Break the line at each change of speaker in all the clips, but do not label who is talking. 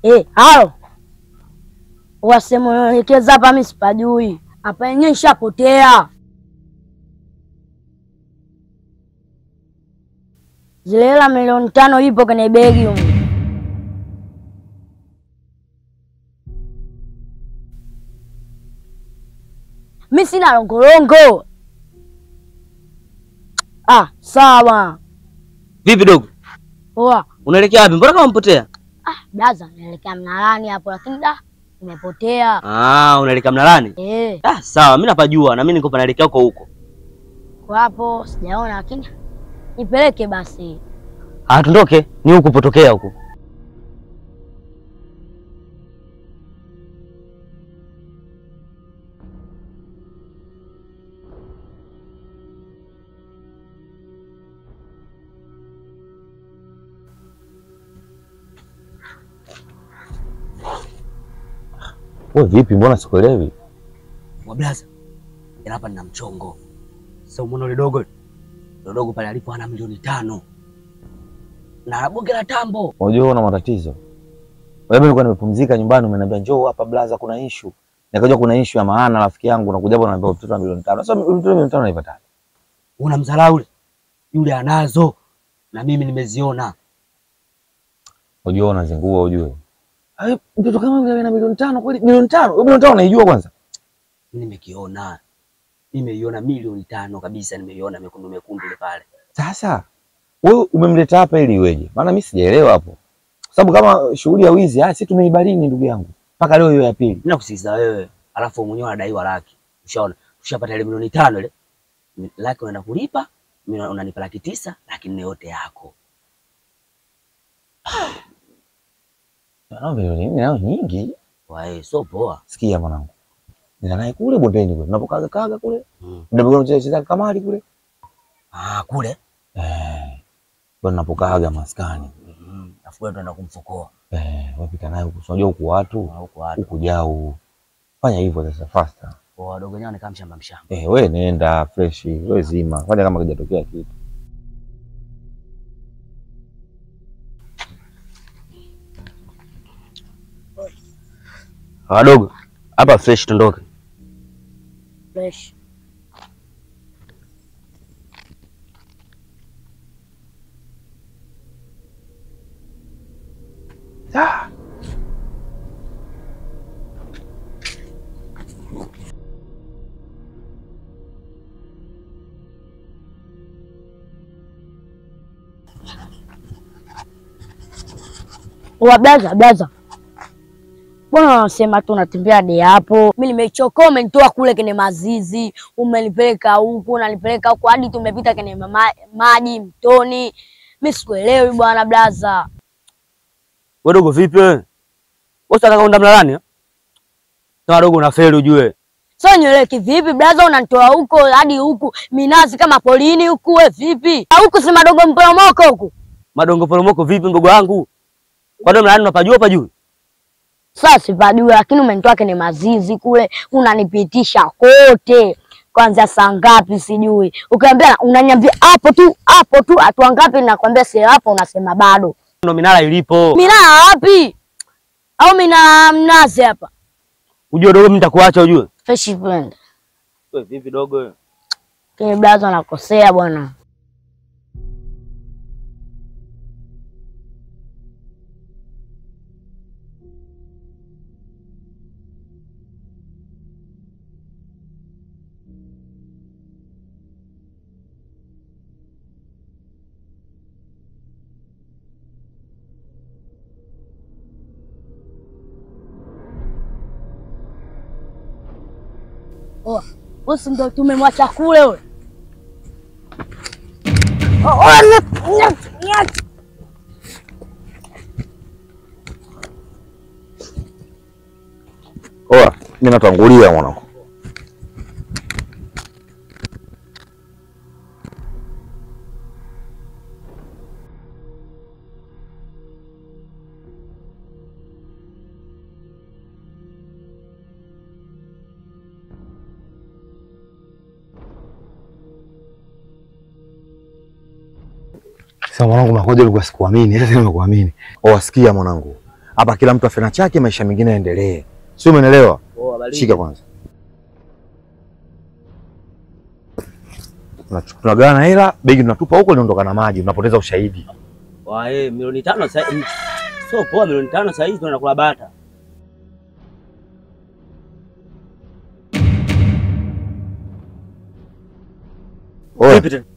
Eh, halo. Wasemuelekeza hapa mimi sipajui. Hapa yenyewe nishapotea. Zile hela milioni tano ipo kwenye begi humu. Mimi sina longolongo. Ah, sawa.
Vipi dogo?
Poa.
Unaelekea wapi? Mbona kama mpotea?
Ah, blaza, naelekea mnalani hapo lakini da nimepotea.
Ah, unaelekea Mnalani?
Eh,
Ah, sawa, mimi napajua na mimi niko panaelekea huko huko.
kwa hapo sijaona lakini nipeleke basi.
Ah, tundoke, ni huko potokea huko.
Wewe vipi, mbona sikuelewi?
Wablaza. Ila hapa nina mchongo. Sasa umeona yule dogo? Yule dogo pale alipo ana milioni tano. Na bonge la tambo.
Unajua una matatizo. Wewe mimi nilikuwa nimepumzika nyumbani, umeniambia njoo hapa blaza, kuna issue. Nikajua kuna issue ya maana, rafiki yangu nakuja hapo naambia mtoto wa milioni tano. Sasa mtoto wa milioni tano naipata.
Una mdharau yule. Yule anazo. Na mimi nimeziona.
Unajua unazingua ujue. Ai, mtoto kama yule ana milioni tano kweli? Milioni tano? Wewe milioni tano unaijua kwanza?
Mimi nimekiona. Nimeiona milioni tano kabisa, nimeiona mekundu mekundu ile pale.
Sasa wewe umemleta hapa ili iweje? Maana mimi sijaelewa hapo. Kwa sababu kama shughuli ya wizi, ah, sisi tumeibarini ndugu yangu. Mpaka leo hiyo ya pili.
Mimi nakusikiza wewe, alafu mwenyewe unadaiwa laki. Ushaona? Ushapata ile milioni tano ile. Laki unaenda kulipa, mimi unanipa laki tisa, laki nne yote yako.
Na milioni nne nayo nyingi.
Wae, so poa.
Sikia mwanangu. Nina naye kule bondeni kule. Unapokaga kaga kule.
Mm.
Ndio unacheza cheza kamari kule.
Ah, kule.
Eh. Bwana napokaaga maskani.
Mhm. Afu wewe tunaenda kumfukoa.
Eh, wapita naye huku. Unajua huku watu,
Na huko watu.
huku jao. Fanya hivyo sasa faster.
Kwa wadogo wenyewe wanakaa mshamba mshamba.
Eh, we nenda fresh, we zima. Fanya kama kijatokea kitu.
Wadogo, hapa fresh tundoke.
Fresh.
Ah.
Wa blaza blaza. Mbona unasema tu unatembea hadi hapo? Mimi nimechoka, umenitoa kule kwenye mazizi, umenipeleka huku, unanipeleka huku hadi tumepita kwenye mama, maji mtoni. Mimi sikuelewi bwana blaza.
Wewe dogo vipi wewe? Wewe unataka kwenda Mlalani? eh? Kama dogo una feli ujue.
Sasa nywele kivipi blaza, unanitoa huko hadi huku minazi kama polini huku, we vipi? Ah, Huku si madogo mporomoko huku.
Madongo poromoko vipi mdogo wangu? Kwa nini Mlalani unapajua pajui?
Sasa sipajui, lakini umenitoa kwenye mazizi kule, unanipitisha kote kwanza saa ngapi sijui, ukiambia unaniambia hapo tu hapo tu, hatua ngapi? Nakwambia si hapo, unasema bado.
Ndio minara ilipo.
Minaa wapi? Au mina mnazi hapa?
Ujue dogo mimi nitakuacha ujue.
Fresh friend,
Wewe vipi dogo wewe?
kile blaza nakosea bwana. Oh, bosi ndo tumemwacha kule wewe. Oh, oh, nyat, nyat, nyat.
Oa, mimi natangulia mwanangu.
Sasa mwanangu, nakuja ulikuwa sikuamini, sasa nimekuamini.
Oa, sikia mwanangu. hapa kila mtu afena chake, maisha mengine yaendelee, sio? Umeelewa?
Poa, baridi.
Shika kwanza, Tunachu- tunagawana hela, begi tunatupa huko, linaondoka na maji, unapoteza ushahidi.
Wa, eh, milioni tano sasa hivi. Sio poa, milioni tano sasa hivi tunakula bata.
Oya,
Vipi tena?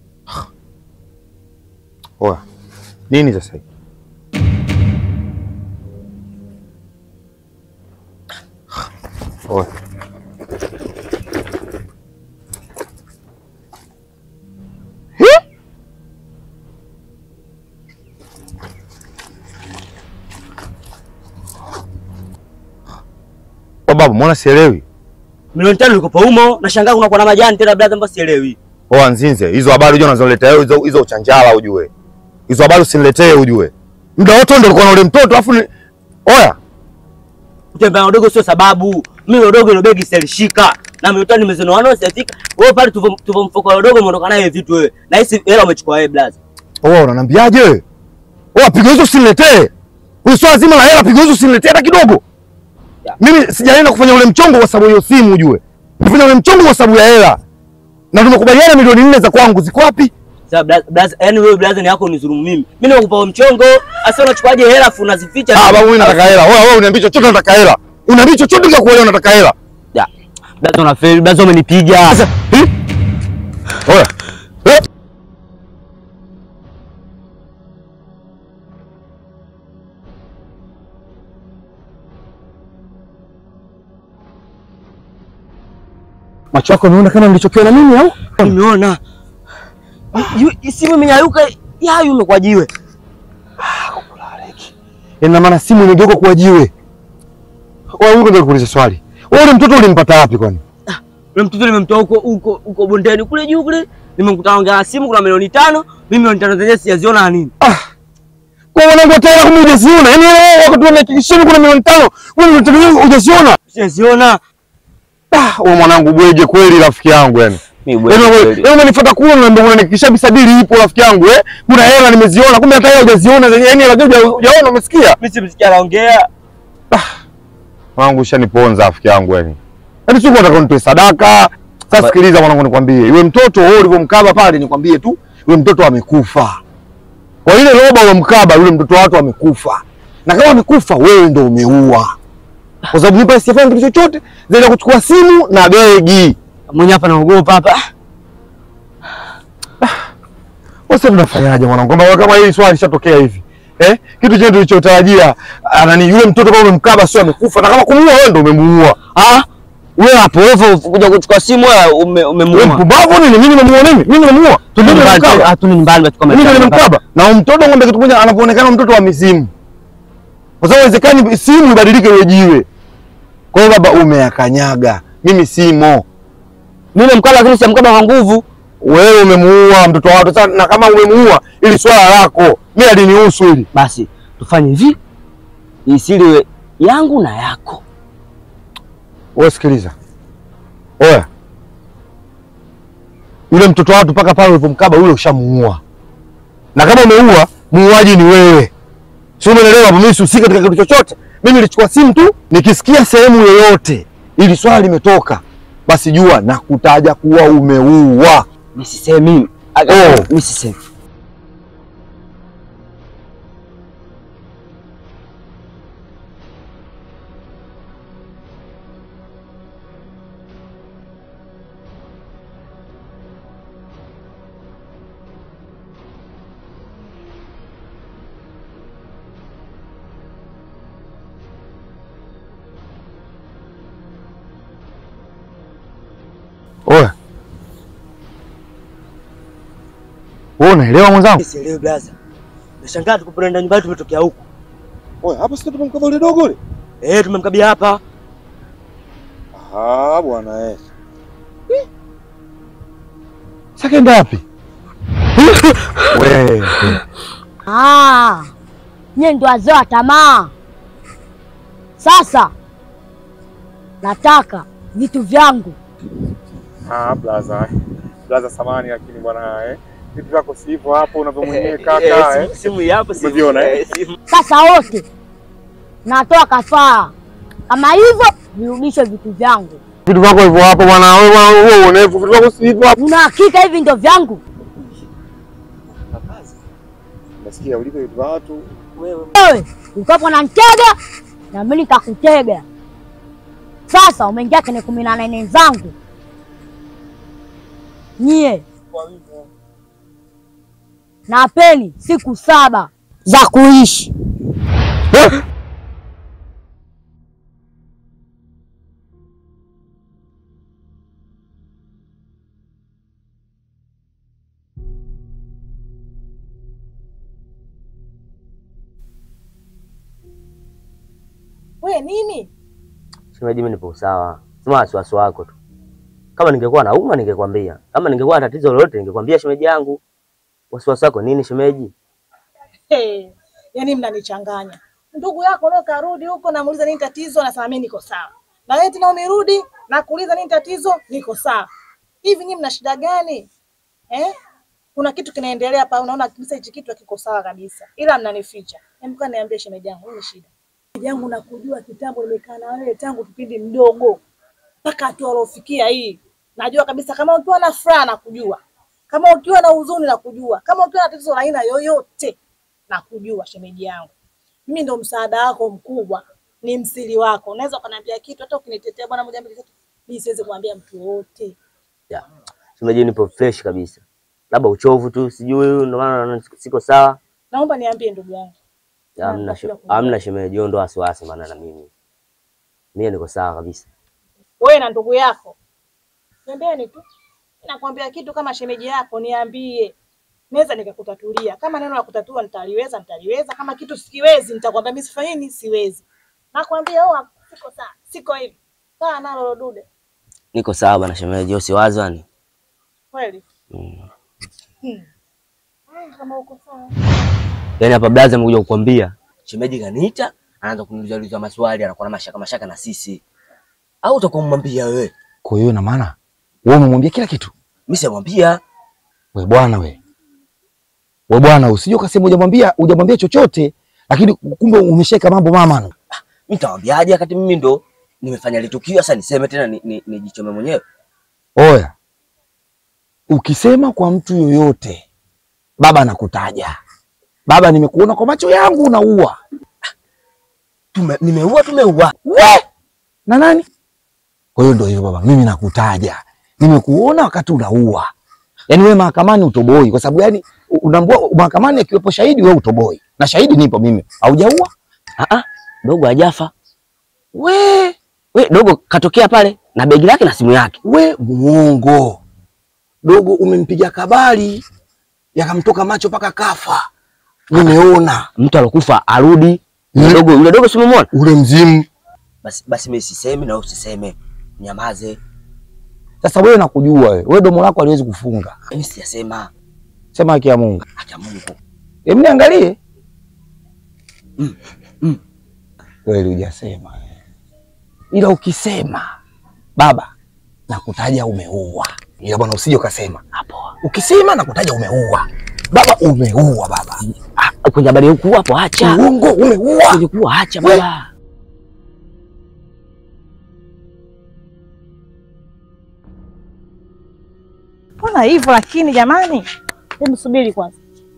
oya, nini sasa hivi? Oya. Kwa babu, mbona sielewi?
Milioni tano iko humo, nashangaa kuna kwa na majani tena brother, mbona sielewi.
Oa nzinze, hizo habari unajua unazoleta wewe hizo hizo uchanjala ujue. Hizo habari usiniletee ujue. Muda wote ndio ulikuwa na ule mtoto afu ni... Oya,
Kutembea na udogo sio sababu. Mimi udogo ile begi silishika. Na milioni tano nimezonoana sijafika. Wewe pale tuvo tuvo mfuko wa udogo umeondoka naye vitu wewe. Na hisi hela umechukua wewe brother.
oa unaniambiaje wewe? Oa pigo hizo usiniletee. Huyu swala zima la hela pigo hizo usiniletee hata kidogo.
Ya.
Mimi sijaenda kufanya ule mchongo kwa sababu ya hiyo simu ujue. Kufanya ule mchongo kwa sababu ya hela. Na tumekubaliana milioni nne za kwangu ziko wapi?
Sasa brother, brother, yani wewe brother ni yako unizulumu mimi. Mimi nimekupa huo mchongo, asa unachukuaje hela afu unazificha?
Ah, babu mimi nataka hela. Oya wewe uniambie chochote nataka hela. Uniambie chochote kwa kuelewa nataka hela.
Ya. Brother unafeli, brother umenipiga.
Sasa, eh? Oya. Eh? Macho yako unaona kama nilichokiona mimi au?
Nimeona. Yu- Simu imenyayuka, yayu imekuwa jiwe.
Ina maana simu imegeuka kuwa jiwe. Wewe huko ndio kuuliza swali. Wewe ule mtoto ulimpata wapi kwani?
Ule mtoto nimemtoa huko huko huko bondeni kule juu kule. Nimemkuta ongea na simu kuna milioni tano, mimi milioni tano zenyewe sijaziona nini.
Kwa mwanangu tena kama hujaziona. Yaani wewe wakati unahakikishia kuna milioni tano, wewe unataka hujaziona?
Sijaziona.
Ah, wewe mwanangu bwege kweli rafiki yangu yani.
Mimi
Yaani wewe wewe umenifuata kule unaniambia unanihakikishia bisadili ipo rafiki yangu eh? Kuna hela nimeziona, kumbe hata hela hujaziona zenyewe, yaani hela huja- hujaona umesikia?
Mimi simsikia anaongea.
Mwanangu ushaniponza rafiki yangu yani. Yaani sio unataka unitoe sadaka. Sasa sikiliza mwanangu nikwambie, yule mtoto wewe ulivyomkaba pale nikwambie tu, yule mtoto amekufa. Kwa ile roba uliomkaba yule mtoto watu amekufa. Na kama amekufa wewe ndio umeua. Kwa sababu nipa sifanye kitu chochote zaidi ya kuchukua simu na begi.
Mwenye hapa naogopa hapa.
Sasa tunafanyaje mwanangu? Kwamba kama hili swali lishatokea hivi. Eh? Kitu chetu tulichotarajia ah, nani yule mtoto kama umemkaba sio amekufa na kama kumuua wewe ndio umemuua.
Ah, wewe hapo wewe kuja kuchukua simu wewe ume-
Wewe
umemuuma.
mpumbavu nini? Mimi nimemuua nini? Mimi nimemuua. Mimi nimemkaba.
Ah, tu ni mbali basi
Mimi ndio nimemkaba. Na huyo mtoto ngombe kitu moja anapoonekana mtoto wa mizimu. Kwa sababu inawezekani simu ibadilike iwe jiwe. Kwa hiyo baba umeyakanyaga. Mimi simo.
Mimi nimemkaba lakini siamkaba kwa nguvu.
Wewe umemuua mtoto wa watu. Sasa na kama umemuua ili swala lako. Mimi alinihusu hili.
Basi tufanye hivi. Hii siri iwe yangu na yako.
Wewe sikiliza. Oya. Yule mtoto wa watu mpaka pale ulipomkaba yule ushamuua. Na kama umeua, muuaji ni wewe. Si umeelewa hapo? Mimi sihusika katika kitu chochote. Mimi nilichukua simu tu, nikisikia sehemu yoyote ili swala limetoka, basi jua na kutaja kuwa umeua.
Mimi sisemi.
Oh.
Mimi sisemi.
Oya. Wewe unaelewa mwenzangu?
Sielewi blaza. Nashangaa tukupenda nyumbani tumetokea huku.
Oya, hapa sio tumemkaba yule dogo yule.
Eh, tumemkabia hapa.
Ah, bwana eh. Sasa kaenda wapi? Wewe.
Ah, nyie ndo wazee wa tamaa. Sasa nataka vitu vyangu.
Ah, blaza. Blaza samani lakini bwana eh. Vitu vyako si hivyo hapo unavyomwenyewe kaka
Eh,
eh.
simu- Simu hii hapa simu.
Umeviona, eh?
Sasa wote
simu.
natoa kafara. Kama hivyo virudishe vitu vyangu.
Vitu vyako hivyo hapo bwana, wewe bwana, wewe uonevu, vitu vyako si hivyo hapo.
Una hakika hivi ndio vyangu?
Nasikia ulipe vitu vya watu.
Wewe ukapo na ntega na mimi nikakutega. Sasa umeingia kwenye kumi na nane zangu nyie, napeni siku saba za kuishi.
Eh?
We nini?
Shemeji, mimi nipo sawa, sema wasiwasi wako tu. Kama ningekuwa nauma ningekwambia, kama ningekuwa na tatizo lolote ningekwambia shemeji yangu. Wasiwasi wako nini shemeji?
Hey, yaani mnanichanganya. Ndugu yako leo karudi huko, namuuliza nini tatizo, anasema mimi niko sawa. Na wewe tena umerudi na kuuliza nini tatizo, niko sawa. Hivi nyinyi mna shida gani? Eh? Kuna kitu kinaendelea hapa, unaona kabisa hichi kitu hakiko sawa kabisa. Ila mnanificha. Hebu kwa niambie shemeji yangu, nini shida? Shemeji yangu nakujua kitambo, nimekaa na wewe tangu kipindi mdogo mpaka hatua uliofikia hii. Najua kabisa kama ukiwa na furaha nakujua, kama ukiwa na huzuni nakujua, kama ukiwa na tatizo la aina yoyote nakujua. Shemeji yangu, mimi ndo msaada wako mkubwa, ni msiri wako. Unaweza ukaniambia kitu, hata ukinitetea bwana moja mbili tatu, mimi siwezi kumwambia mtu wote.
Ya. Shemeji, nipo fresh kabisa, labda uchovu tu, sijui ndio maana naona siko sawa.
Naomba niambie ndugu yangu.
Ya, Hamna
Nakuja
she-
kujua.
hamna shemeji, hiyo ndo wasiwasi, maana na mimi mimi niko sawa kabisa.
wewe na ndugu yako pembeni tu, nakwambia kitu kama shemeji yako, niambie, naweza nikakutatulia. Kama neno la kutatua nitaliweza, nitaliweza. Kama kitu sikiwezi, nitakwambia mimi sifanyi nini, siwezi. Nakwambia oh, siko sawa, siko hivi. Kaa nalo lo dude,
Niko sawa bana shemeji, usiwazi yani.
kweli.
Mm.
Hmm. Ah, Kama uko sawa
Yaani hapa blaza amekuja kukwambia. Shemeji kaniita, anaanza kuniuliza uliza maswali, anakuwa na mashaka mashaka na sisi. Au utakuwa umwambia wewe?
Kwa hiyo ina maana wewe umemwambia kila kitu?
Mimi simwambia.
We bwana we. We bwana usije ukasema hujamwambia hujamwambia chochote lakini kumbe umesheka mambo mama.
Mimi nitamwambiaje wakati mimi ndo nimefanya litukio sasa niseme tena ni, ni, nijichome mwenyewe.
Oya. Ukisema kwa mtu yoyote baba anakutaja. Baba nimekuona kwa macho yangu unaua.
Tume, nimeua tumeua.
We! Na nani? Kwa hiyo ndio hivyo baba, mimi nakutaja. Nimekuona wakati unaua. Yaani wewe mahakamani utoboi kwa sababu yani unaambua mahakamani akiwepo shahidi wewe utoboi. Na shahidi nipo mimi. Haujaua?
Ah ah, dogo hajafa.
We,
We, dogo katokea pale na begi lake na simu yake.
we muongo. Dogo umempiga kabali yakamtoka macho mpaka kafa. Nimeona
Mtu alokufa arudi.
Mm.
Yule dogo, yule dogo simemwona?
ule mzimu.
Basi basi mimi sisemi na wewe usiseme. Nyamaze.
Sasa wewe nakujua wewe. Wewe domo lako haliwezi kufunga.
Mimi sijasema.
Sema haki ya Mungu.
Acha Mungu.
Hebu niangalie.
Mm, mm.
Kweli hujasema. Ila ukisema baba nakutaja umeua. Ila bwana usije ukasema.
Hapo.
Ukisema nakutaja umeua. Baba umeua baba.
Ah, kwenye habari huku hapo acha.
Uongo umeua.
Ulikuwa acha
We.
baba.
mbona hivyo lakini jamani, hebu subiri kwanza.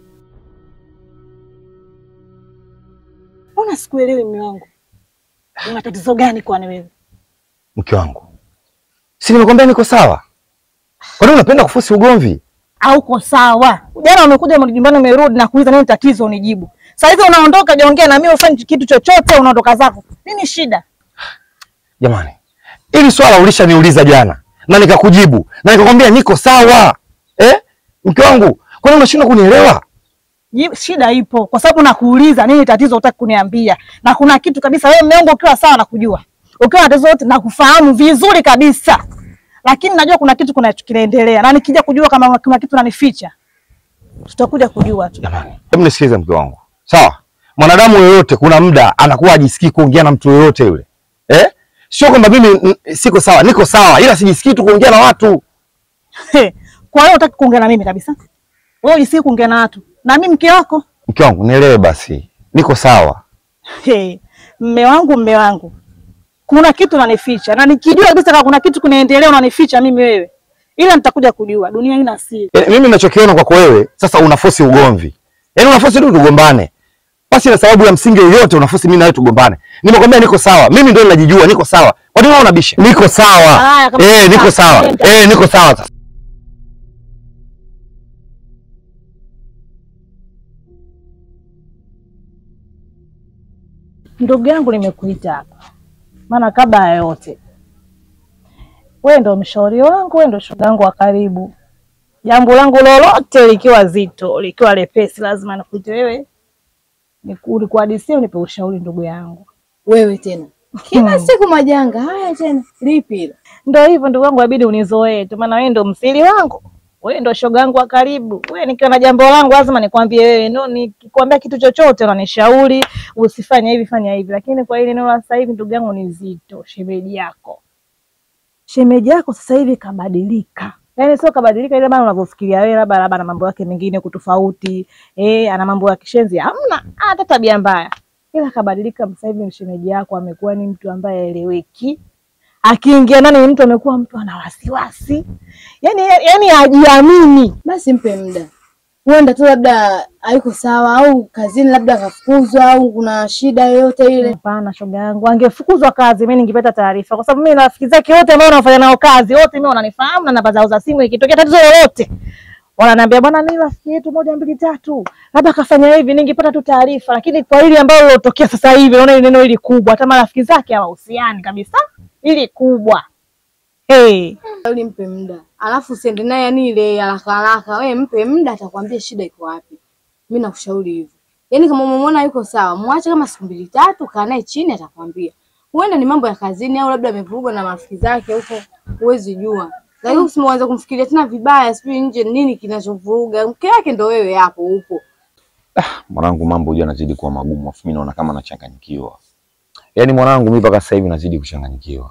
Mbona sikuelewi mume wangu, una tatizo gani kwani wewe?
Mke wangu. Si nimekwambia niko sawa? Kwa nini unapenda kufusi ugomvi?
Hauko sawa. Jana umekuja nyumbani, umerudi na kuuliza nini tatizo, unijibu. Sasa hivi unaondoka, hujaongea na mimi, ufanye kitu chochote, unaondoka zako. Nini shida?
Jamani. Hili swala ulishaniuliza jana na nikakujibu na nikakwambia niko sawa. Eh? Mke wangu, kwa nini unashindwa kunielewa?
Ji- Shida ipo kwa sababu nakuuliza nini tatizo, utaki kuniambia. Na kuna kitu kabisa, wewe mume wangu ukiwa sawa nakujua, ukiwa na tatizo lote nakufahamu vizuri kabisa, lakini najua kuna kitu kuna kinaendelea, na nikija kujua kama kuna kitu nanificha, tutakuja kujua tu.
Jamani, hebu nisikilize mke wangu. Sawa? Mwanadamu yoyote kuna muda anakuwa ajisikii kuongea na mtu yoyote yule. Eh? Sio kwamba mimi mm, siko sawa, niko sawa ila sijisikii tu kuongea na watu.
He, Kwa hiyo utaki kuongea na mimi kabisa? Wewe ujisikii kuongea na watu na mimi mke wako?
Mke wangu, nielewe basi. Niko sawa.
He, mme wangu, mme wangu, kuna kitu unanificha, na nikijua kabisa kama kuna kitu kunaendelea unanificha mimi wewe, ila nitakuja kujua. Dunia ina siri.
Eh, mimi ninachokiona kwako wewe sasa unafosi ugomvi. Yaani unafosi tu tugombane. Basi na sababu ya msingi yoyote unafosi mimi na wewe tugombane. Nimekwambia niko sawa. Mimi ndio ninajijua niko sawa. Kwa nini wewe unabisha? Niko sawa.
Haya, kama
Eh, niko sawa.
nenda.
Eh, niko sawa sasa.
Ndugu yangu, nimekuita hapa maana kabla ya yote, wewe ndo mshauri wangu, wewe ndo shoga yangu wa karibu. Jambo langu lolote likiwa zito, likiwa lepesi, lazima nikuite wewe, niku- nikuhadisie, unipe ushauri, ndugu yangu.
Wewe tena kila
Hmm.
siku majanga haya tena, lipi hilo?
Ndo hivyo ndugu yangu, inabidi unizoee tu, maana wewe ndo msiri wangu, wewe ndo shoga yangu wa karibu. Wewe nikiwa na jambo langu lazima nikwambie wewe, ndo nikikwambia kitu chochote unanishauri usifanye hivi, fanya hivi. Lakini kwa hili neno la sasa hivi, ndugu yangu, ni zito. Shemeji yako, shemeji yako sasa hivi kabadilika, yaani sio kabadilika ile bana unavyofikiria wewe, labda labda ana mambo yake mengine kutofauti, eh, ana mambo ya kishenzi, hamna hata tabia mbaya, ila kabadilika. Sasa hivi shemeji yako amekuwa ni mtu ambaye haeleweki akiingia ndani ni mtu amekuwa mtu ana wasiwasi, yani yani hajiamini.
Basi mpe muda, huenda tu labda hayuko sawa, au kazini labda akafukuzwa, au kuna shida yoyote ile.
Hapana, shoga yangu, angefukuzwa kazi, mimi ningepata taarifa, kwa sababu mimi rafiki zake wote ambao wanafanya nao kazi wote mimi wananifahamu na namba zao za simu. Ikitokea tatizo lolote wananiambia bwana, ni rafiki yetu moja mbili tatu, labda akafanya hivi, ningepata tu taarifa. Lakini kwa hili ambalo lilotokea sasa hivi, naona hili neno hili kubwa, hata marafiki zake hawahusiani kabisa, hili kubwa hey.
Uli mpe muda, alafu usiende naye yani ile haraka haraka. Wewe mpe muda, atakwambia shida iko wapi. Mimi nakushauri hivyo, yaani kama umemwona yuko sawa, mwache kama siku mbili tatu, kaa naye chini, atakwambia. Huenda ni mambo ya kazini, au labda amevurugwa na marafiki zake huko, huwezi jua. Lakini usianze kumfikiria tena vibaya, sijui nje nini kinachovuruga. Mke wake ndo wewe hapo upo.
Mwanangu, mambo huja yanazidi kuwa magumu, afu mimi naona kama nachanganyikiwa. Yaani mwanangu, mimi mpaka sasa hivi nazidi kuchanganyikiwa.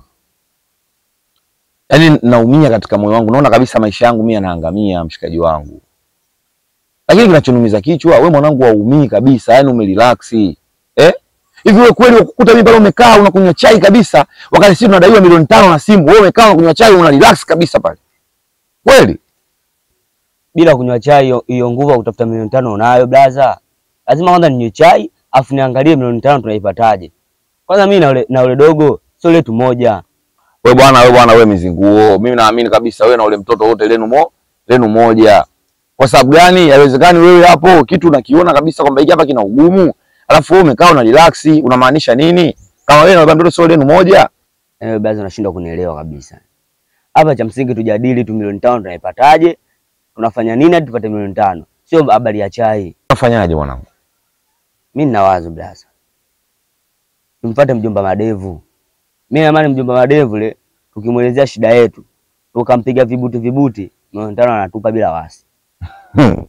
Yaani naumia katika moyo wangu, naona kabisa maisha yangu mimi yanaangamia, mshikaji wangu. Lakini kinachoniumiza kichwa, we mwanangu haumii kabisa, yaani umerelax. Eh? Hivi wewe kweli ukukuta mimi pale umekaa unakunywa chai kabisa, wakati sisi tunadaiwa milioni tano na simu, wewe umekaa unakunywa chai una relax kabisa pale. Kweli?
bila kunywa chai hiyo- hiyo nguvu ya kutafuta milioni tano unayo blaza? Lazima kwanza ninywe chai afu niangalie milioni tano tunaipataje. Kwanza mimi na ule, na ule dogo sio letu moja.
We bwana, we bwana, we mizinguo. Mimi naamini kabisa wewe na ule mtoto wote lenu mo, lenu moja. Kwa sababu gani? Haiwezekani wewe hapo kitu unakiona kabisa kwamba hiki hapa kina ugumu, alafu wewe umekaa una relax, unamaanisha nini? Kama wewe na ule mtoto sio lenu moja?
Ewe blaza, unashindwa kunielewa kabisa. Hapa cha msingi tujadili tu milioni tano tunaipataje, tunafanya nini hadi tupate milioni tano, sio habari ya chai.
Unafanyaje mwanangu?
Mimi nina wazo blaza, tumpate mjomba Madevu. Mimi naamini mjomba Madevu le, tukimwelezea shida yetu tukampiga vibuti vibuti, milioni tano anatupa bila wasi.
Hmm.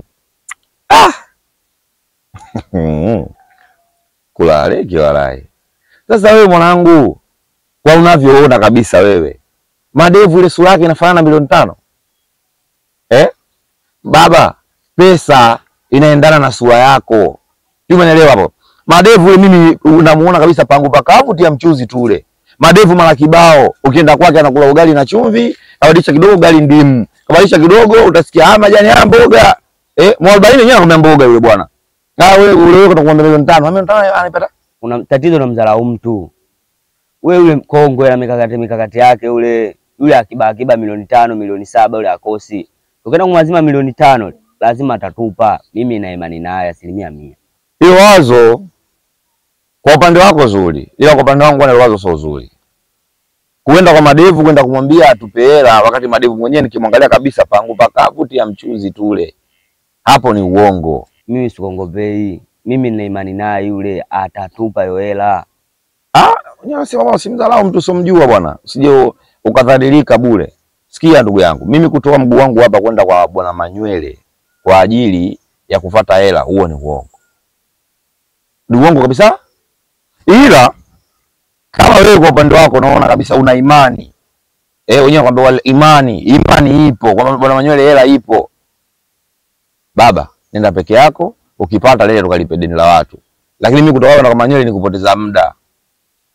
Hmm. Kulale kiwalai. Sasa wewe mwanangu, kwa unavyoona kabisa wewe, madevu ile sura yake inafanana na milioni tano eh? Baba, pesa inaendana na sura yako, sijui umeelewa hapo? Madevu ile mimi unamuona kabisa pangu pakavu, tia mchuzi tu ule madevu mara kibao. Ukienda kwake anakula ugali na chumvi, kabadilisha kidogo ugali ndimu, kabadilisha kidogo utasikia ah, majani ya mboga eh, mwarobaini yenyewe anakuambia mboga yule bwana. Ah, wewe ule wewe utakuwa milioni tano, milioni tano anaipata
Una tatizo na mdharau mtu wewe, yule mkongwe na mikakati mikakati yake ule yule akiba akiba milioni tano milioni saba yule akosi, ukienda kumwazima milioni tano lazima atatupa. Mimi na imani naye asilimia mia.
Hilo wazo kwa upande wako zuri, ila kwa upande wangu hilo wazo sio zuri. Kuenda kwa madevu kwenda kumwambia atupe hela, wakati madevu mwenyewe nikimwangalia kabisa pangu pakavu, tia mchuzi tule, hapo ni uongo.
Mimi sikongopei, mimi nina imani naye yule atatupa hiyo hela.
Ah, unajua si mama, usimdharau mtu usiomjua bwana, usije ukadhalilika bure. Sikia ndugu yangu, mimi kutoa mguu wangu hapa kwenda kwa bwana Manywele kwa ajili ya kufata hela, huo ni uongo, ni uongo kabisa. Ila kama wewe kwa upande wako unaona kabisa una imani eh, wenyewe kwamba wale imani, imani ipo kwamba bwana Manywele hela ipo, baba, nenda peke yako, ukipata lele tukalipe deni la watu. Lakini mimi kutoka kwa Manywele ni kupoteza muda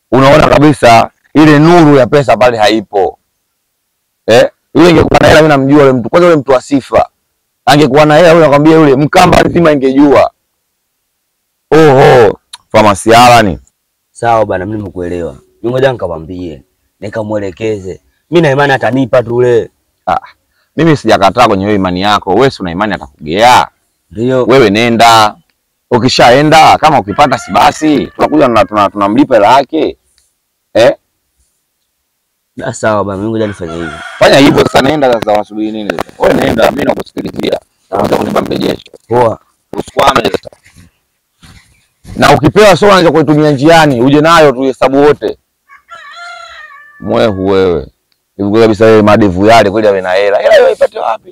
unaona kabisa ile nuru ya pesa pale haipo. Eh, yule ingekuwa na hela, mimi namjua yule mtu. Kwanza yule mtu wa sifa. Angekuwa na hela, yule nakwambia yule Mkamba nzima ingejua. Oho, famasiala ni.
Sawa bana, mimi nimekuelewa. Mimi ngoja nikamwambie, nikamwelekeze. Mimi na imani atanipa tu ule.
Ah, mimi sijakataa kwenye hiyo imani yako. Wewe si una imani atakugea.
Ndio.
Wewe nenda. Ukishaenda kama ukipata si basi, tunakuja na tuna- tunamlipa hela yake. Eh?
Ah, sawa bana, mimi ngoja nifanye hivi.
Fanya hivyo sasa, nenda sasa, unasubiri nini sasa? Wewe nenda, mimi nakusikilizia. Unaweza kunipa mrejesho.
Poa.
Usikwame sasa. Na ukipewa soda unaweza kuitumia njiani, uje nayo tu hesabu wote. Mwehu wewe. Hivi kweli kabisa wewe madevu yale kweli awe na hela. Hela hiyo ipate wapi?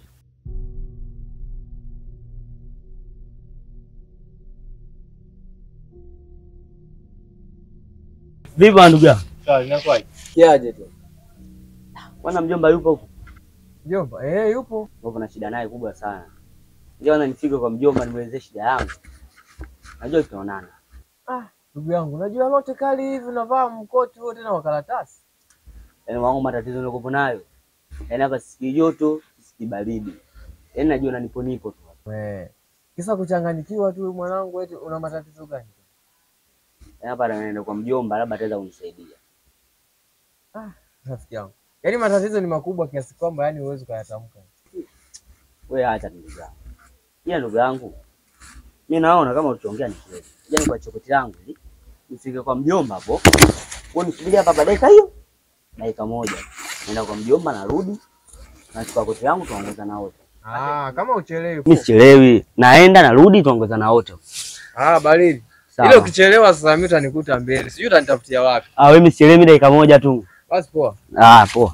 Vipi bwana ndugu yangu?
Sawa, inakuwaje?
Kiaje tu.
Bwana mjomba yupo huko.
Mjomba, eh yupo.
Yupo na shida naye kubwa sana. Ndio na nifike kwa mjomba nimwelezee shida yangu. Najua tutaonana.
Ndugu yangu, unajua lote kali hivi unavaa mkoti wote na makaratasi.
Yaani wangu matatizo nilikopo nayo. Yaani hapa sisikii joto, sisikii baridi. Yaani najua nipo nipo tu.
Eh. Kisa kuchanganyikiwa tu mwanangu eti una matatizo gani?
Yaani hapa naenda kwa mjomba labda ataweza kunisaidia.
Rafiki yangu. Yaani matatizo ni makubwa kiasi kwamba yani huwezi kuyatamka.
Wewe acha ndugu yangu. Ila ndugu yangu. Mimi naona kama ulichoongea ni kweli. Yaani kwa chokoti yangu hili nifike kwa mjomba hapo. Wewe nisubiria hapa dakika hiyo. Dakika moja. Naenda kwa mjomba narudi. Nachukua koti yangu tuongozana wote.
Ah, kama uchelewi.
Mimi sichelewi. Naenda narudi tuongozana wote.
Ah, baridi.
Sawa.
Ile ukichelewa sasa mimi utanikuta mbele. Sijui utanitafutia wapi.
Ah, wewe msichelewi dakika moja tu.
Basi poa.
Ah, poa.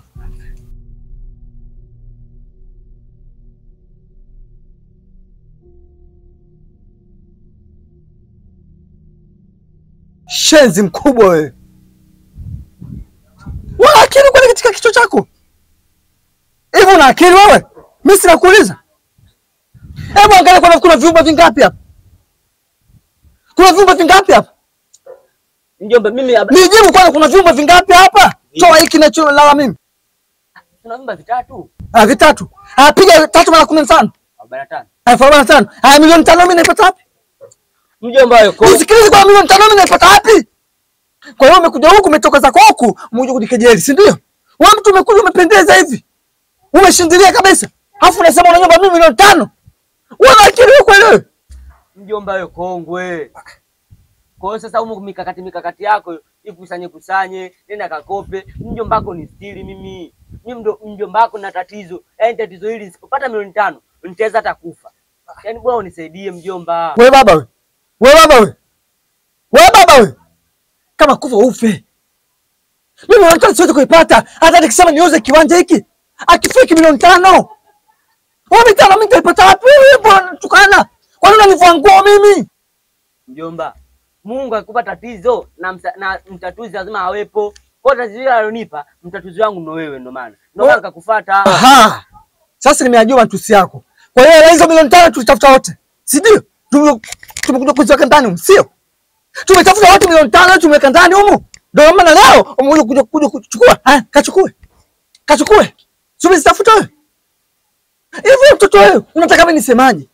Shenzi mkubwa wewe. Una akili kweli katika kichwa chako? Hivi una akili wewe? Mimi sina kuuliza. Hebu angalia kuna kuna vyumba vingapi hapa? Kuna vyumba vingapi hapa?
Mjomba mimi hapa
Nijibu kwanza kuna vyumba vingapi hapa? Toa hiki na choo lala mimi.
tuna vyumba vitatu.
Ah, vitatu. Ah, piga tatu mara kumi na tano.
45.
Elfu arobaini na tano. Ah, milioni tano mimi naipata wapi?
Mjomba yuko.
Usikilize kwa milioni tano mimi naipata wapi? Kwa hiyo umekuja huku umetoka zako huku, umekuja kunikejeli, si ndio? Wewe mtu umekuja umependeza hivi. Umeshindilia kabisa. Alafu unasema unanyomba mimi milioni tano. Wewe una akili wewe kweli wewe?
Mjomba wewe kongwe. Kwa hiyo sasa huko mikakati mikakati yako ikusanye kusanye, nenda kakope. Mjomba wako ni stili mimi. Mimi ndo mjomba wako na tatizo. Yaani tatizo hili nisipopata milioni tano nitaweza hata kufa. Yaani bwana unisaidie mjomba.
Wewe baba wewe. Wewe baba wewe. Wewe baba wewe. Kama kufa ufe. Mimi milioni tano siwezi kuipata. Hata nikisema niuze kiwanja hiki. Akifiki milioni tano. Wewe mitano mimi nitaipata wapi? Wewe bwana tukana. Kwa nini unanivua nguo mimi?
Mjomba, Mungu akikupa tatizo na, msa, na mtatuzi lazima awepo. Kwa hiyo tatizo hilo alonipa mtatuzi wangu ndo wewe, ndo maana ndo maana nikakufuata.
Aha. Sasa nimeyajua matusi yako. Kwa hiyo hela hizo milioni tano tulitafuta wote. Si ndio? Tume- Tumekuja kuziweka ndani humu, sio? Tumetafuta wote milioni tano tumeweka ndani humu. Ndio maana leo umekuja kuja kuja kuchukua. Haya, kachukue. Kachukue. Sio zitafuta wewe. Hivi mtoto wewe, unataka mimi nisemaje?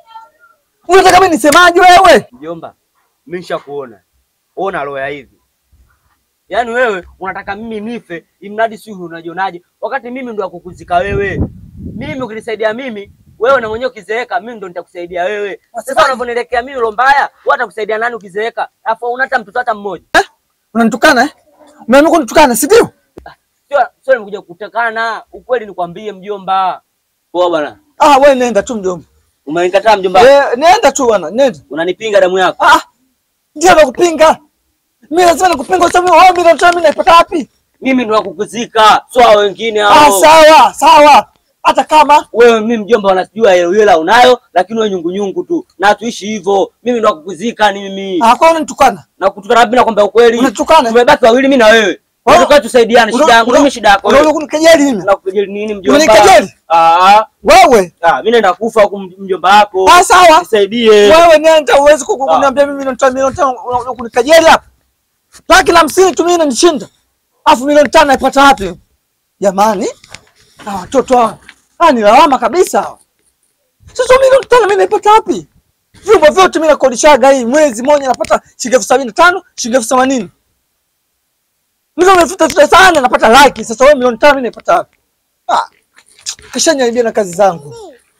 Unataka mimi nisemaje wewe?
Mjomba, mimi nishakuona. Ona roho ya hivi. Yaani wewe unataka mimi nife, imradi si unajionaje? Wakati mimi ndo akukuzika wewe. Mimi ukinisaidia mimi, wewe na mwenyewe ukizeeka, mimi ndo nitakusaidia wewe. Sasa unavyonielekea mimi roho mbaya, wewe utakusaidia nani ukizeeka? Alafu una hata mtoto hata mmoja.
Unanitukana eh? Umeamua kunitukana, si ndio?
Sio sio nimekuja kutekana, ukweli nikwambie mjomba. Poa bwana.
Ah, wewe nenda tu mjomba.
Umenikataa mjomba.
Eh, nenda tu bwana, nenda.
Unanipinga damu yako.
Ah, ndio nakupinga. Mimi lazima nikupinga kwa sababu wewe milioni tano mimi naipata wapi?
Mimi ndo nakukuzika, sio hao wengine
Ah,
hao.
sawa, sawa. Hata kama
Wewe mimi mjomba, wanajua hela hela unayo, lakini wewe nyungu nyungu tu. Na tuishi hivyo. Mimi ndo nakukuzika ni mimi.
ah, kwa unanitukana.
Na kutukana mimi nakwambia ukweli.
Unanitukana.
Tumebaki wawili mimi na wewe.
Oh.
Tunataka tusaidiane, shida yangu mimi shida yako.
Unaona
wewe.
kunikejeli mimi.
Nakukejeli nini mjomba?
Unanikejeli?
Ah,
Wewe.
ah, mimi naenda kufa huku mjomba wako.
Ah, sawa.
Nisaidie.
Wewe nenda uwezi ku- ku-
Ah.
kuniambia mimi milioni tano milioni tano una- una- kunikejeli hapa. laki na hamsini tu mimi inanishinda, alafu milioni tano naipata wapi? Jamani, na watoto hawa hawa ni lawama kabisa hawa. Sasa milioni tano mimi naipata wapi? Vyumba vyote mimi nakodishaga hii mwezi mmoja napata shilingi elfu sabini na tano shilingi elfu themanini Mimi nimefuta futa sana napata laki. Sasa wewe milioni tano mimi naipata wapi? Ah, kashaniharibia na kazi zangu.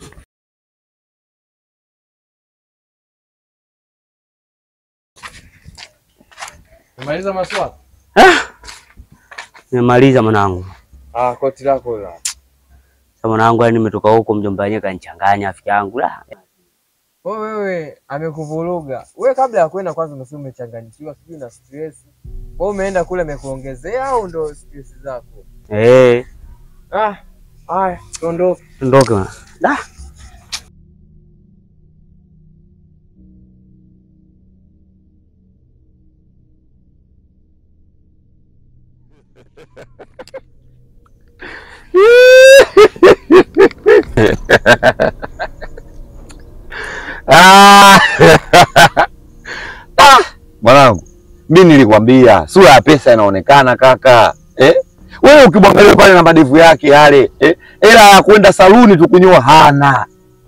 Umaliza maswali?
Nimemaliza mwanangu.
Ah, koti lako la.
Sasa mwanangu, yani nimetoka huko mjomba wenyewe kanichanganya afya yangu. La,
Wewe wewe amekuvuruga. Wewe kabla ya kwenda kwanza umesema umechanganyikiwa sijui na stress. Wewe umeenda kule amekuongezea au ndo stress zako?
Eh,
Ah, haya, tuondoke.
ondoke bwana. Da.
Ah! Ah! Mwanangu, mi nilikwambia sura ya pesa inaonekana kaka eh? Wewe ukimwangalia pale na madevu yake yale eh? Ela ya kwenda saluni tu kunyoa hana.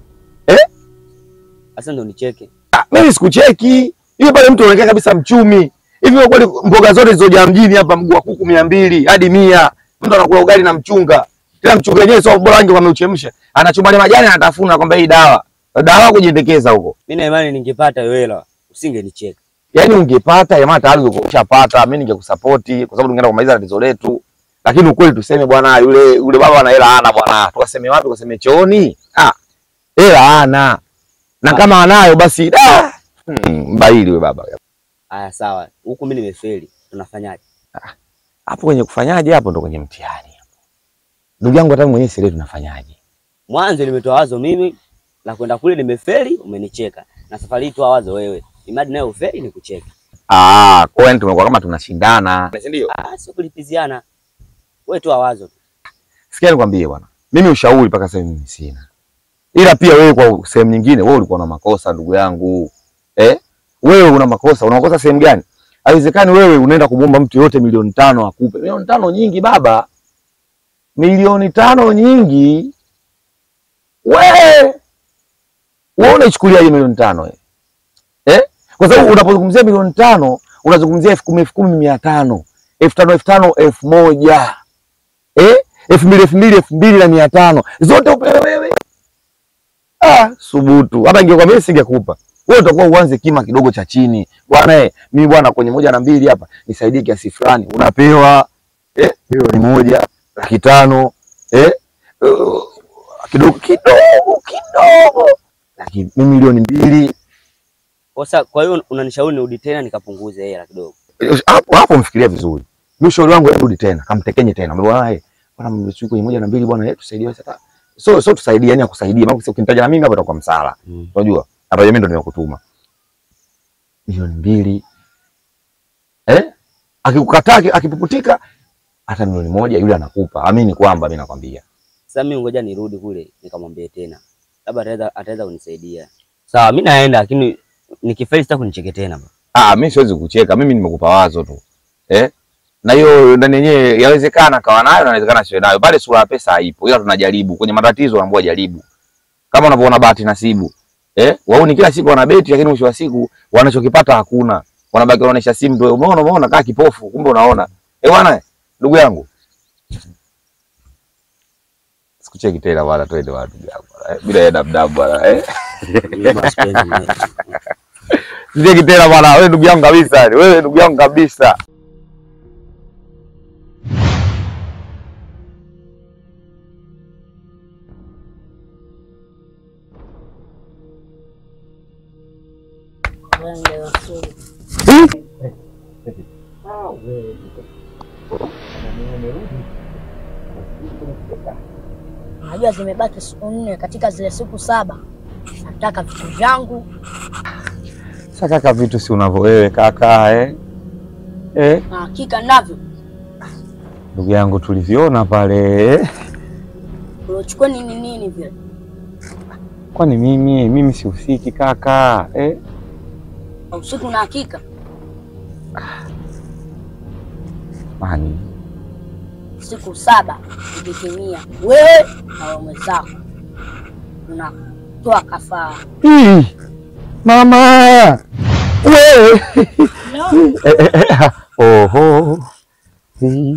Sasa ndo nicheke.
Ah, mimi sikucheki hiyo pale, mtu anaonekana kabisa mchumi hivi. Kwa kweli mboga zote zilizojaa mjini hapa, mguu wa kuku mia mbili hadi mia, mtu anakula ugali na mchunga, tena mchunga wenyewe sio bora, wange wameuchemsha, anachuma ile majani, anatafuna kwamba hii dawa dawa kujiendekeza huko.
Mimi na imani ningepata hiyo hela usingenicheka.
Yaani ungepata jamaa tayari ungekuwa ushapata, mimi ningekusapoti kwa sababu tungeenda kumaliza tatizo letu. Lakini ukweli tuseme bwana, yule yule baba ana hela hana bwana. Tukaseme wapi? Tukaseme chooni? Ah. Hela hana. Na kama anayo basi da. Hmm, mbaili yule baba.
Haya sawa. Huku mimi nimefeli. Tunafanyaje?
Hapo kwenye kufanyaje hapo ndo kwenye mtihani hapo. Ndugu yangu hata mimi mwenyewe sielewi tunafanyaje.
Mwanzo nimetoa wazo mimi na kwenda kule nimefeli, umenicheka. Na safari hii toa wazo wewe. Imadi nayo ufeli ni kucheka.
Ah, kwa hiyo tumekuwa kama tunashindana. Si ndio?
Ah, sio kulipiziana. Wewe toa wazo. tu.
Sikia nikwambie bwana. Mimi ushauri mpaka sasa mimi sina. Ila pia wewe kwa sehemu nyingine wewe ulikuwa na makosa ndugu yangu. Eh? Wewe una makosa, una makosa sehemu gani? Haiwezekani wewe unaenda kumwomba mtu yote milioni tano akupe. Milioni tano nyingi baba. Milioni tano nyingi. Wewe wewe unaichukulia hiyo milioni tano eh? Eh? Kwa sababu unapozungumzia milioni tano unazungumzia elfu kumi elfu kumi mia tano elfu tano elfu tano elfu moja eh? elfu mbili elfu mbili elfu mbili na mia tano zote upewe wewe. Ah, subutu. Hata ingekuwa mimi singekupa. Wewe utakuwa uanze kima kidogo cha chini. Bwana eh, mimi bwana kwenye moja na mbili hapa nisaidie kiasi fulani. Unapewa eh, milioni moja, laki tano, eh? Uh, kidogo kidogo kidogo. Lakini mimi milioni mbili
Sasa kwa hiyo unanishauri nirudi tena nikapunguze hela kidogo.
hapo hapo mfikiria vizuri. Mimi ushauri wangu rudi tena, kamtekenye tena. Mbona bwana eh, bwana mmechu kwenye moja na mbili bwana eh, tusaidie sasa. So so tusaidie, yani akusaidie. Maana ukinitaja na mimi hapa itakuwa msala.
Mm.
Unajua? Hapa mimi ndo nimekutuma. Milioni mbili. Eh? Akikukataa aki- akipuputika hata milioni moja yule anakupa. Amini kwamba mimi nakwambia.
Sasa mimi ngoja nirudi kule nikamwambie tena. Labda ataweza ataweza kunisaidia. Sawa, mimi naenda lakini nikifeli sitaki kunicheke tena. bro.
Ah, mimi siwezi kucheka. Mimi nimekupa wazo tu. Eh? Na hiyo ndani yenyewe yawezekana kawa nayo na inawezekana siwe nayo. Pale sura ya pesa haipo. Ila tunajaribu. Kwenye matatizo unaambiwa jaribu. Kama unavyoona bahati nasibu. Eh? Wao ni kila siku wanabeti lakini mwisho wa siku wanachokipata hakuna. Wanabaki wanaonesha simu tu. Umeona umeona kaa kipofu kumbe unaona. Eh bwana, ndugu yangu. Sikucheki tena bwana, twende watu yangu. Eh, bila ya dabdab bwana. Eh?
Mimi bwana sipendi mimi.
Sikucheki tena bwana. Wewe ndugu yangu kabisa. Wewe ndugu yangu kabisa.
Unajua zimebaki siku nne katika zile siku saba. Nataka vitu vyangu.
Sasa kaka, vitu si unavyo wewe kaka eh? Eh,
na hakika navyo.
ndugu yangu tuliviona pale eh?
Uliochukua nini nini vile?
Kwani mimi mimi sihusiki kaka eh?
Usiku na hakika.
Mani.
siku saba ikitimia, wewe na waume zako unatoa kafara.
Ih, Mama. Wewe. Eh, eh, eh, Oho. Ih.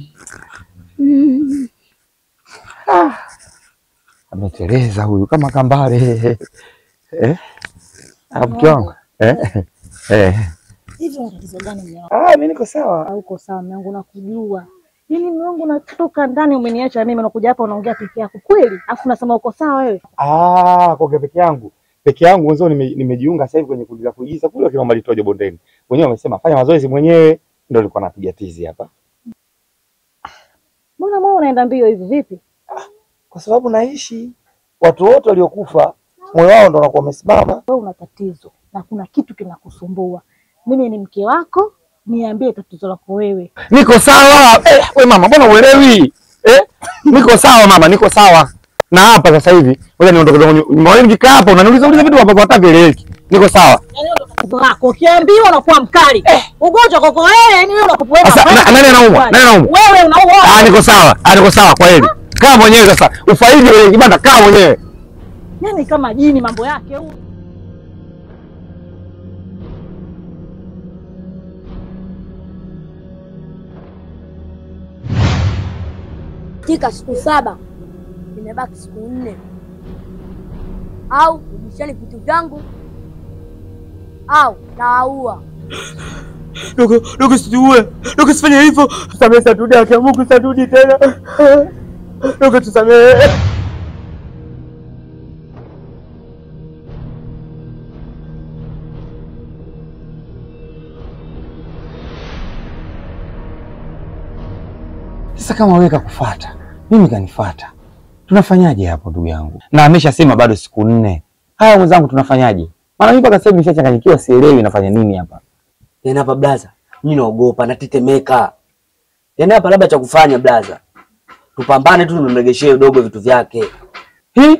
Ih. Ah. Ameteleza huyu kama kambale. Eh? Ah, mke wangu. Eh? Eh.
Hivi una tatizo gani mume wangu?
Ah, mimi niko sawa.
Hauko sawa mume wangu, nakujua. Yaani mume wangu unatoka ndani umeniacha mimi unakuja hapa unaongea peke yako. Kweli? Alafu unasema uko sawa wewe?
Ah, kwa peke yangu. Peke yangu wenzao nime- nimejiunga sasa hivi kwenye kundi la kuigiza kule kina Malitojo bondeni. Wenyewe wamesema fanya mazoezi mwenyewe ndio nilikuwa napiga tizi hapa.
Mbona moyo unaenda mbio hivi vipi?
Kwa sababu naishi watu wote waliokufa moyo wao ndo unakuwa umesimama.
Wewe una tatizo na kuna kitu kinakusumbua. Mimi ni mke wako, niambie tatizo lako wewe.
Niko sawa. Eh, we mama, mbona uelewi? Eh? Niko sawa mama, niko sawa. Na hapa sasa hivi, ngoja niondoke zangu nyumbani. Nikikaa hapa unaniuliza uliza vitu ambavyo hata vieleweki. Niko sawa.
Yaani ndio tatizo lako. Ukiambiwa unakuwa mkali. Ugonjwa kwako wewe, yani wewe unakupweka.
Sasa na- nani anaumwa? Nani anaumwa?
Wewe unaumwa.
Ah, niko sawa. Ah, niko sawa kwa hili. Kaa mwenyewe sasa. Ufaidi kwenye kibanda kaa mwenyewe.
Yaani kama jini mambo yake huyu.
Katika siku saba imebaki siku nne, au rudisheni vitu vyangu au nawaua.
Dogo, dogo situue. Dogo sifanye hivyo. Tusamehe Sadudi, haki ya Mungu Sadudi tena. Dogo tusamehe.
Sasa kama wewe kakufuata, mimi kanifuata. Tunafanyaje hapo ndugu yangu? Na ameshasema bado siku nne. Haya mwenzangu tunafanyaje? Maana mimi mpaka sasa hivi nishachanganyikiwa sielewi nafanya nini hapa.
Yaani hapa blaza, mimi naogopa, natetemeka. Yaani hapa labda cha kufanya blaza, tupambane tu, tumemregeshee dogo vitu vyake.
Hi?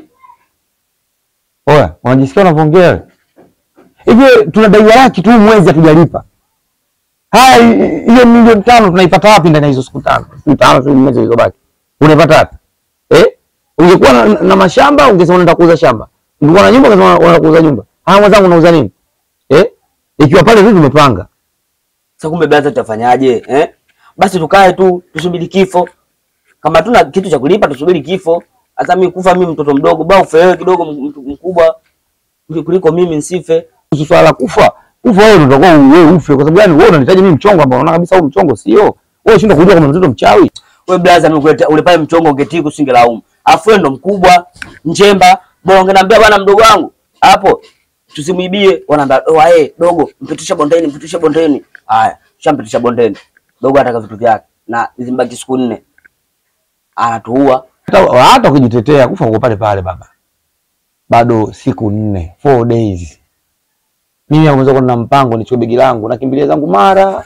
Oya, unajisikia unavyoongea wewe? Hivi tunadaiwa laki tu mwezi hatujalipa. Haya hi- hiyo milioni tano tunaipata wapi ndani ya hizo siku tano? Siku tano siku mwezi zilizobaki. Unaipata wapi? Eh? Ungekuwa na, na mashamba ungesema unaenda kuuza shamba. Ungekuwa na nyumba ungesema unaenda kuuza nyumba. Haya mwenzangu unauza nini? Eh? Ikiwa pale vitu tumepanga.
Sasa kumbe blaza, tutafanyaje eh? Basi tukae tu tusubiri kifo. Kama tuna kitu cha kulipa tusubiri kifo. Hata mimi kufa, mimi mtoto mdogo, bado ufe wewe kidogo mtu mkubwa kuliko mimi nsife.
Kuhusu swala la kufa, kufa wewe ndio utakuwa wewe ufe kwa sababu gani wewe unanihitaji mimi mchongo ambao unaona kabisa huu mchongo sio. Wewe shinda kujua kama mtoto mchawi.
Wewe blaza, mimi kuleta ule pale mchongo ungetiku singelaumu. Afu wewe ndo mkubwa, njemba, bora ungeniambia bwana mdogo wangu hapo tusimwibie, wanaambia oh, eh dogo mpitisha bondeni, mpitisha bondeni. Haya, shampitisha bondeni. Dogo ataka vitu vyake na zimbaki siku nne. Anatuua.
Hata hata ukijitetea kufa uko pale pale baba. Bado siku nne, four days. Mimi hapo mwanzo kuna mpango nichukue begi langu nakimbilia zangu mara.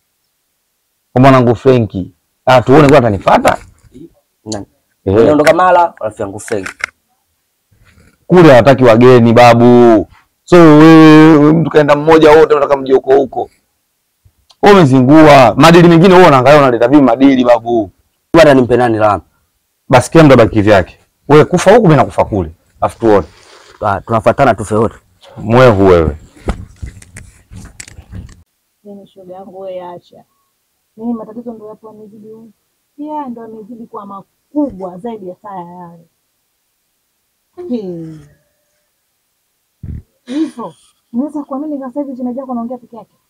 Kwa mwanangu Frenki. Ah tuone kwa atanifuata.
Nani?
Eh,
Niondoka mara, rafiki yangu Frank.
kule hawataki wageni babu. So wewe mtu kaenda mmoja wote unataka mje huko huko. Wewe umezingua. Madili mengine wewe unaangalia unaleta vipi madili babu.
Bwana nimpe nani lama?
Basi kila mtu abaki vyake. Wewe kufa huku mimi nakufa kule. Afu tuone.
Ah, tunafuatana tufe wote.
Mwehu wewe.
Mimi shoga yangu wewe acha. Mimi matatizo ndio yapo yamezidi huko. Yeah, ndio yamezidi kuwa makubwa zaidi ya saa ya yale. Hey. Hivyo, unaweza kuamini sasa hivi shemeji yako anaongea peke yake?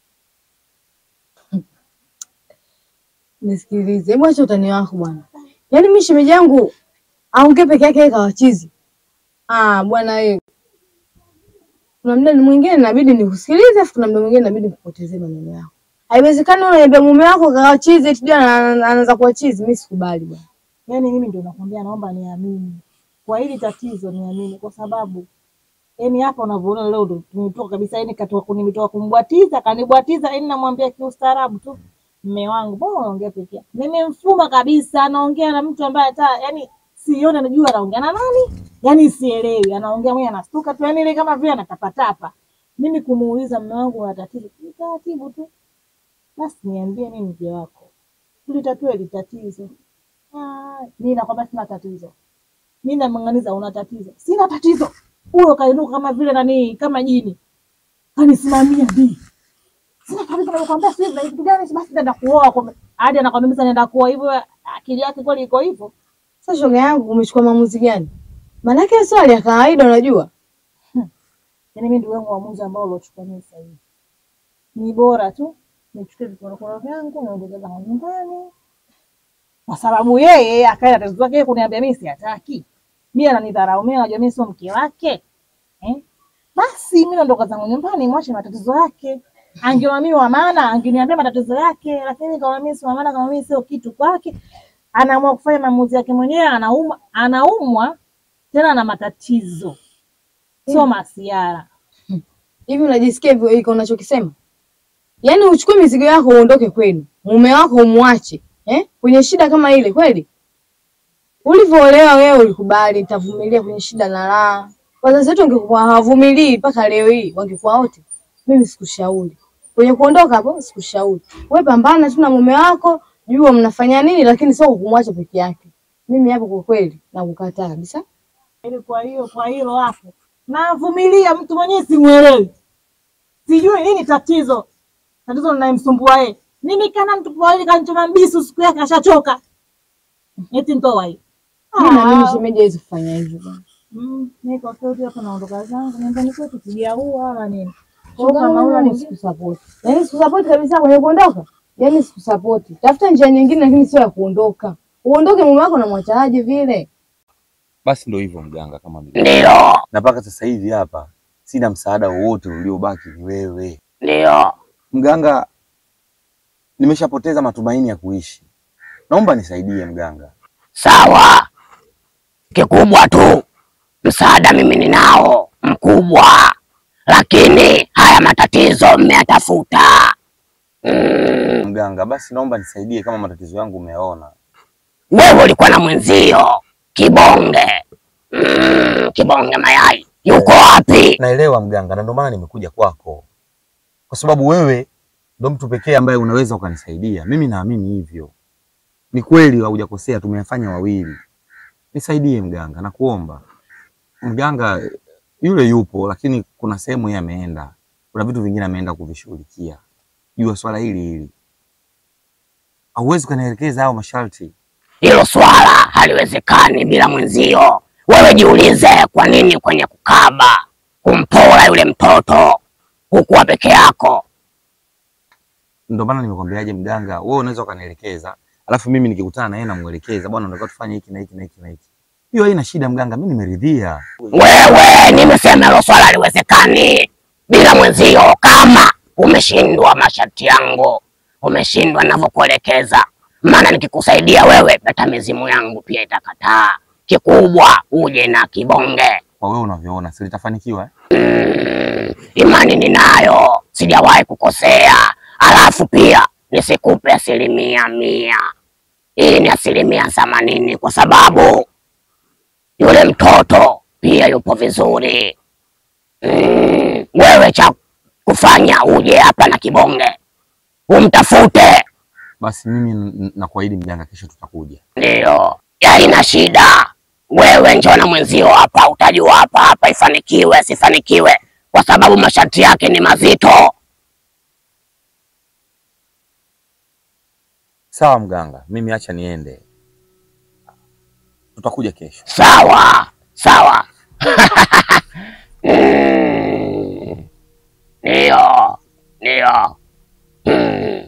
Nisikilize, hebu acha utani wako bwana. Yaani mimi shemeji yangu aongee peke yake kawachizi. Ah, bwana wewe. Kuna muda mwingine inabidi nikusikilize, afu kuna muda mwingine inabidi nikupotezee maneno yako. Haiwezekani unaniambia mume wako kawachizi eti ndio ana- ana- anaanza kuwa chizi, mimi sikubali bwana.
Yaani mimi ndio nakwambia, naomba niamini kwa hili tatizo, niamini kwa sababu yaani hapa unavyoona leo ndo tumetoka kabisa, yaani katoka nimetoka kumbwatiza, kanibwatiza, yaani namwambia kiustaarabu tu, mme wangu, mbona unaongea peke yako? Nimemfuma kabisa, anaongea na mtu ambaye hata yaani sione, najua anaongea na nani, yaani sielewi, anaongea mwenye anastuka tu, yaani ile kama vile anatapatapa. Mimi kumuuliza mme wangu una tatizo, ni taratibu tu, basi niambie mimi mke wako tulitatue hili tatizo. Ah, mimi nakwambia sina tatizo. Mimi namng'aniza una tatizo. Sina tatizo. Huyo kainuka kama vile nani kama jini. Kanisimamia bi. Sina tatizo nakwambia sisi na kitu gani basi nenda kuoa kwa hadi anakwambia sasa nenda kuoa hivyo akili yake kweli iko hivyo.
Sasa shoga yangu, umechukua maamuzi gani? Maanake swali ya kawaida, unajua
Yaani mimi ndio wangu uamuzi ambao uliochukua mimi sasa hivi. Ni bora tu nichukue vikorokoro vyangu niondoke zangu nyumbani. Kwa sababu yeye akaenda tatizo zake yeye kuniambia mimi siataki. Mimi ananidharau mimi anajua mimi sio mke wake. Eh? Basi mimi naondoka zangu nyumbani mwache matatizo yake. Angeona mimi wa maana angeniambia matatizo yake, lakini kama mimi si wa maana kama mimi sio kitu kwake, anaamua kufanya maamuzi yake mwenyewe, anaumwa anaumwa tena na matatizo. Sio masiara.
hivi unajisikia hivyo iko unachokisema? Yaani uchukue mizigo yako uondoke kwenu, mume wako umwache eh? kwenye shida kama ile kweli? Ulivyoolewa wewe ulikubali, nitavumilia kwenye shida na raha. Wazazi wetu wangekuwa hawavumilii mpaka leo hii, wangekuwa wote. Mimi sikushauri kwenye kuondoka hapo, sikushauri wewe. Pambana tu na mume wako, jua mnafanya nini, lakini sio kumwacha peke yake. Mimi hapo kwa kweli nakukataa kabisa.
Ili kwa hiyo kwa hilo hapo navumilia, mtu mwenyewe simuelewi, sijui nini tatizo. Tatizo linayemsumbua yeye mimi, kana mtu pawili kanichoma mbisu siku yake ashachoka, eti ntoa hiyo.
Mimi naamini shemeji hawezi kufanya hivyo bwana.
Mm, niko kweli hapa naondoka zangu nyumbani kwetu, sijaua wala nini. Kwa hiyo
Shoga
kama
yangu
huyo
mimi
ni
sikusapoti. Yaani sikusapoti kabisa kwenye kuondoka. Yaani sikusapoti. Tafuta njia nyingine lakini sio ya kuondoka. Uondoke mume wako namwachaje vile?
Basi ndo hivyo mganga, kama vile
Ndio,
na mpaka sasa hivi hapa sina msaada wowote uliobaki, ni wewe
ndio.
mganga. Nimeshapoteza matumaini ya kuishi, naomba nisaidie mganga.
Sawa, kikubwa tu msaada mimi ninao mkubwa, lakini haya matatizo mmeyatafuta. Mm,
Mganga, basi naomba nisaidie, kama matatizo yangu umeona.
wewe ulikuwa na mwenzio Kibonge. Mm, Kibonge mayai yuko wapi?
Naelewa mganga, na ndio maana nimekuja kwako, kwa sababu wewe ndo mtu pekee ambaye unaweza ukanisaidia. Mimi naamini hivyo. Ni kweli haujakosea, tumeyafanya wawili. Nisaidie mganga, nakuomba mganga. Yule yupo, lakini kuna sehemu yeye ameenda, kuna vitu vingine ameenda kuvishughulikia. Jua swala hili hili, hauwezi ukanielekeza hao masharti.
Hilo swala haliwezekani bila mwenzio. Wewe jiulize, kwa nini kwenye kukaba kumpora yule mtoto hukuwa peke yako?
Ndio maana nimekwambiaje mganga, wewe unaweza ukanielekeza, alafu mimi nikikutana na yeye namuelekeza, bwana, unataka tufanye hiki na hiki na hiki na hiki. Hiyo haina shida mganga, mimi nimeridhia.
Wewe nimesema hilo swala haliwezekani bila mwenzio. Kama umeshindwa masharti yangu, umeshindwa ninavyokuelekeza, maana nikikusaidia wewe, hata mizimu yangu pia itakataa. Kikubwa uje na kibonge.
Kwa wewe unavyoona, si litafanikiwa eh?
Mm, imani ninayo, sijawahi kukosea. Alafu pia nisikupe asilimia mia, hii ni asilimia themanini kwa sababu yule mtoto pia yupo vizuri. Mm, wewe cha kufanya uje hapa na kibonge umtafute,
Basi mimi n- n- nakuahidi mganga, kesho tutakuja.
ndio haina shida. Wewe njoo na mwenzio hapa, utajua hapa hapa ifanikiwe sifanikiwe, kwa sababu masharti yake ni mazito.
Sawa mganga, mimi acha niende, tutakuja kesho.
Sawa sawa. Mm, Ndio ndio. Mm.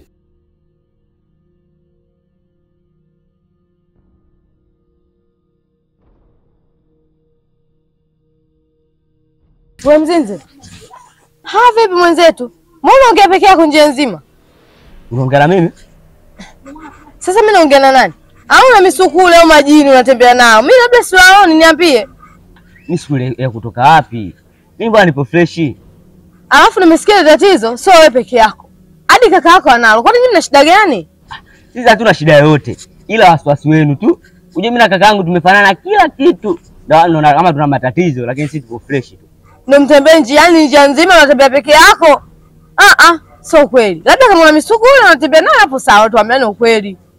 Wewe mzinzi. Ha, vipi mwenzetu? Mbona unaongea peke yako njia nzima?
Unaongea na mimi?
Sasa mimi naongea na nani? Au na misukule au majini unatembea nao? Mimi labda siwaoni, niambie.
Mimi sikuelekea kutoka wapi? Mimi bwana nipo freshi.
Alafu nimesikia ile tatizo sio wewe peke yako. Hadi kaka yako analo. Kwani nyinyi mna shida gani?
Sisi hatuna shida yoyote, ila wasiwasi wenu tu. Uje mimi na kaka yangu tumefanana kila kitu, na naona kama tuna matatizo, lakini sisi tuko fresh tu.
Ndio mtembee njiani njia nzima unatembea peke yako? Ah ah, sio kweli. Labda kama una misukule unatembea nayo hapo sawa, tuambiane ukweli.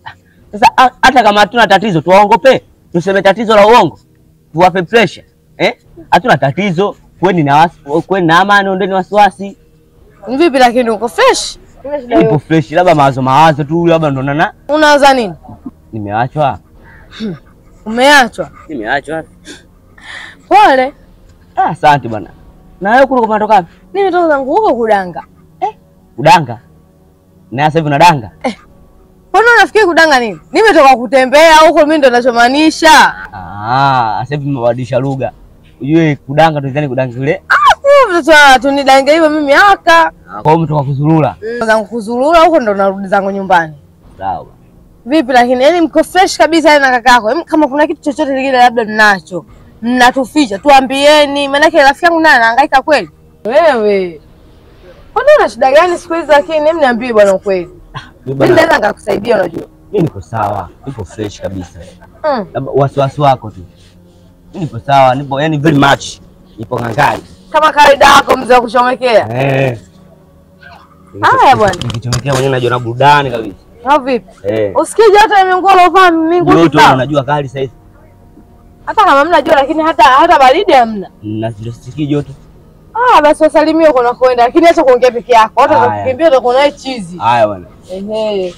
Sasa a- hata kama hatuna tatizo tuwaongope, tuseme tatizo la uongo, tuwape pressure eh? Hatuna tatizo, kweni na wasi, kweni na amani, ondeni wasiwasi.
Ni vipi lakini uko fresh? Una shida
Nipo
yoyote?
fresh, labda mawazo mawazo tu, labda ndo nana
Unawaza nini?
nimeachwa,
Umeachwa?
nimeachwa.
Pole.
Ah, asante bwana. Na wewe kule umetoka wapi?
Nimetoka zangu huko kudanga.
Udanga. Na sasa hivi unadanga?
Mbona unafikiri kudanga nini? Nimetoka kutembea huko, mimi ndo ninachomaanisha.
Ah, sasa hivi umebadilisha lugha. Ujue kudanga tulizani kudanga kule.
Mtoto tunidange hivyo mimi haka.
Kwa hiyo umetoka kuzurura.
zangu kuzurura huko ndo narudi zangu nyumbani.
Sawa.
Vipi lakini yani mko fresh kabisa yani na kakako. Em, Kama kuna kitu chochote kile labda mnacho. Mnatuficha, tuambieni. Maanake rafiki yangu naye anahangaika kweli. Wewe. Kwani una shida gani siku hizi lakini hem niambie bwana ukweli.
Mimi
Mimi
bwana,
naweza nikakusaidia unajua.
mimi niko sawa, nipo fresh kabisa.
Mm.
Labda wasiwasi wako tu. Mimi nipo sawa, nipo yani very much. Nipo ngangari.
Kama kawaida yako mzee wa kuchomekea.
Eh.
Haya bwana.
Nikichomekea mwenyewe najua na burudani kabisa.
Au vipi?
Eh.
Usikie joto imengua lovaa mingu
Joto
sawa.
unajua kali sasa hivi.
Hata kama mna jua lakini hata hata baridi hamna.
Na sisikii joto.
Ah, basi wasalimie uko nakwenda, lakini acha kuongea peke yako. Watu
Haya.
watakukimbia utakuwa naye chizi.
Haya bwana.
Ehe.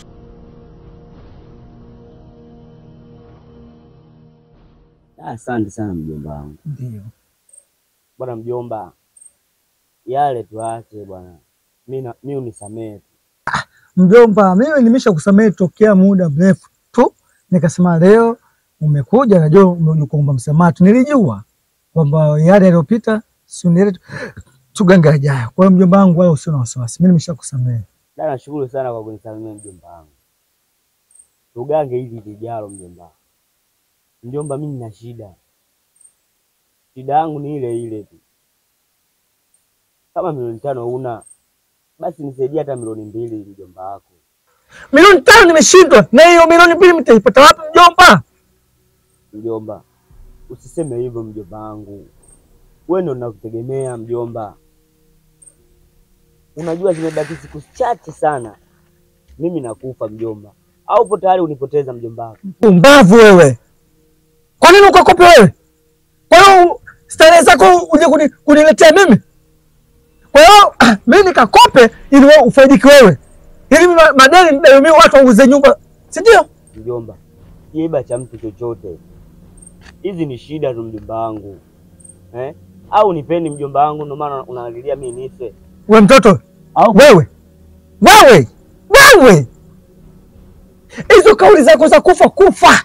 Ah, Asante sana mjomba wangu.
Ndio.
Bwana mjomba, yale tuache bwana. Mimi na- mimi unisamehe. tu.
Mjomba, mimi nimesha kusamehe tokea muda mrefu tu, nikasema leo umekuja, najua umekuja kuomba msamaha tu. Nilijua kwamba yale yaliyopita sunile tugange yajayo. Kwa hiyo mjomba wangu, wala usio na wasiwasi, mimi nimesha kusamehe.
Da, nashukuru sana kwa kunisamehe mjomba wangu. Tugange hivi vijalo mjomba. Mjomba, mimi nina shida. Shida yangu ni ile ile tu. Kama milioni tano una basi nisaidie hata milioni mbili mjomba wako.
Milioni tano nimeshindwa, na hiyo milioni mbili mtaipata wapi mjomba?
Mjomba, usiseme hivyo mjomba wangu. Wewe ndo nakutegemea mjomba. Unajua zimebaki siku chache sana, mimi nakufa mjomba. Au upo tayari unipoteza mjomba wako?
Pumbavu wewe! Kwa nini ukakope wewe? Kwa hiyo starehe zako uje kuni- kuniletea mimi? Kwa hiyo mimi nikakope ili wewe ufaidike wewe, ili mimi ma- madeni nidaiwe mimi, watu wauze nyumba, si ndio?
Mjomba, kiiba cha mtu chochote, hizi ni shida tu mjomba wangu eh? Au nipendi mjomba wangu, ndio maana unaangalia mimi nife
We mtoto
au
wewe, wewe, wewe, hizo kauli zako za kufa kufa,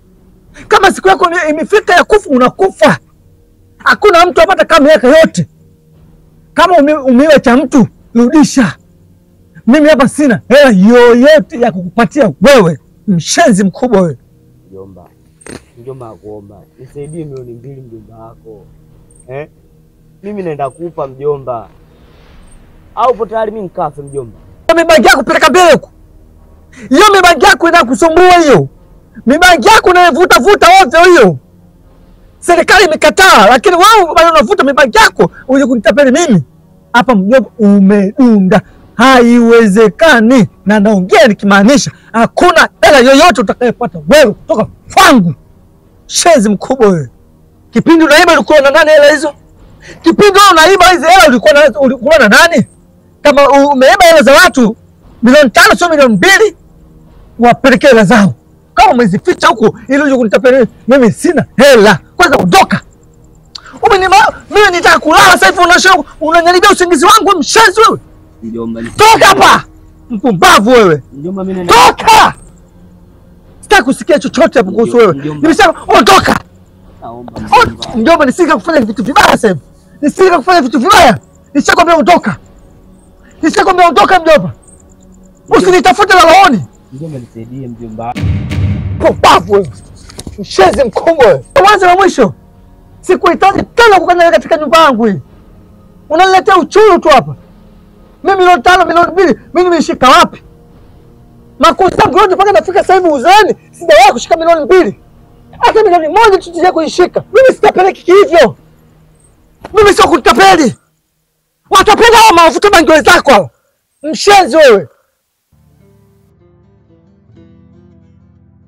kama siku yako ni- imefika ya kufa, unakufa. Hakuna mtu apata kama miaka yote. Kama ume, umeiwa cha mtu rudisha. Mimi hapa sina hela yoyote ya kukupatia wewe, mshenzi mkubwa wewe.
mjomba? Mjomba nakuomba nisaidie milioni mbili mjomba wako eh? Mimi naenda kufa mjomba, au upo tayari mimi nikafe mjomba?
mibangi yako peleka mbele huko. Hiyo mibangi yako ina kusumbua hiyo. Mibangi yako unavuta vuta ovyo hiyo. Serikali imekataa, lakini wewe bado unavuta mibangi yako uje kunitapeli mimi. Hapa mjomba umedunda. Haiwezekani, na naongea nikimaanisha, hakuna hela yoyote utakayopata wewe kutoka kwangu. Shenzi mkubwa wewe. Kipindi unaiba ulikuwa na nani hela hizo? Kipindi wewe unaiba hizo hela ulikuwa na ulikuwa na nani? kama u- umeiba hela za watu milioni tano sio milioni mbili, wapelekee hela zao. Kama umezificha huku ili uje kunitapeli mimi, sina hela. Kwanza ondoka. Umenima mimi nitaka kulala sasa hivi, unasha unanyaribia usingizi wangu, wewe mshenzi wewe.
Mjomba,
Toka hapa, mpumbavu wewe,
mjomba, mimi naenda
toka. Sitaki kusikia chochote hapo kuhusu wewe.
Mjomba.
Nimesema ondoka.
naomba
On-
mjomba.
Mjomba, nisije kufanya vitu vibaya sasa hivi, nisije kufanya vitu vibaya. Nishakwambia ondoka, nishakwambia ondoka mjomba, usinitafute lalaoni.
Mjomba nisaidie mjomba.
Pumbavu wewe, mshezi mkubwa wewe, mwanzo na mwisho. Sikuhitaji tena kukanyaga katika nyumba yangu hii, unaniletea uchuru tu hapa. Mimi milioni tano milioni mbili mimi nimeshika wapi? Makosa yangu yote mpaka nafika sasa hivi uzeeni, sijawahi kushika milioni mbili, hata milioni moja tu sija kuishika. Mimi sitapeleki hivyo, mimi sio kutapeli. Watapenda hao mafuta bangi wenzako hao, mshenzi wewe.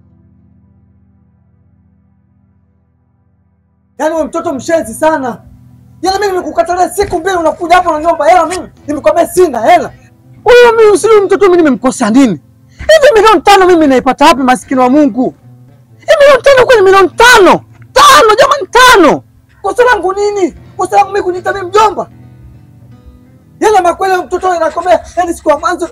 Yaani wewe mtoto mshenzi sana. Yaani mimi nimekukatalia siku mbili unakuja hapa unaniomba hela mimi. Nimekwambia sina hela. Huyo mimi usiri mtoto mimi nimemkosa nini? Hivi milioni tano mimi naipata wapi maskini wa Mungu? Hivi milioni tano kwenye milioni tano. Tano jamani tano. Kosa langu nini? Kosa langu mimi kuniita mimi mjomba. Yaani makweli mtoto anakwambia yaani siku ya mwanzo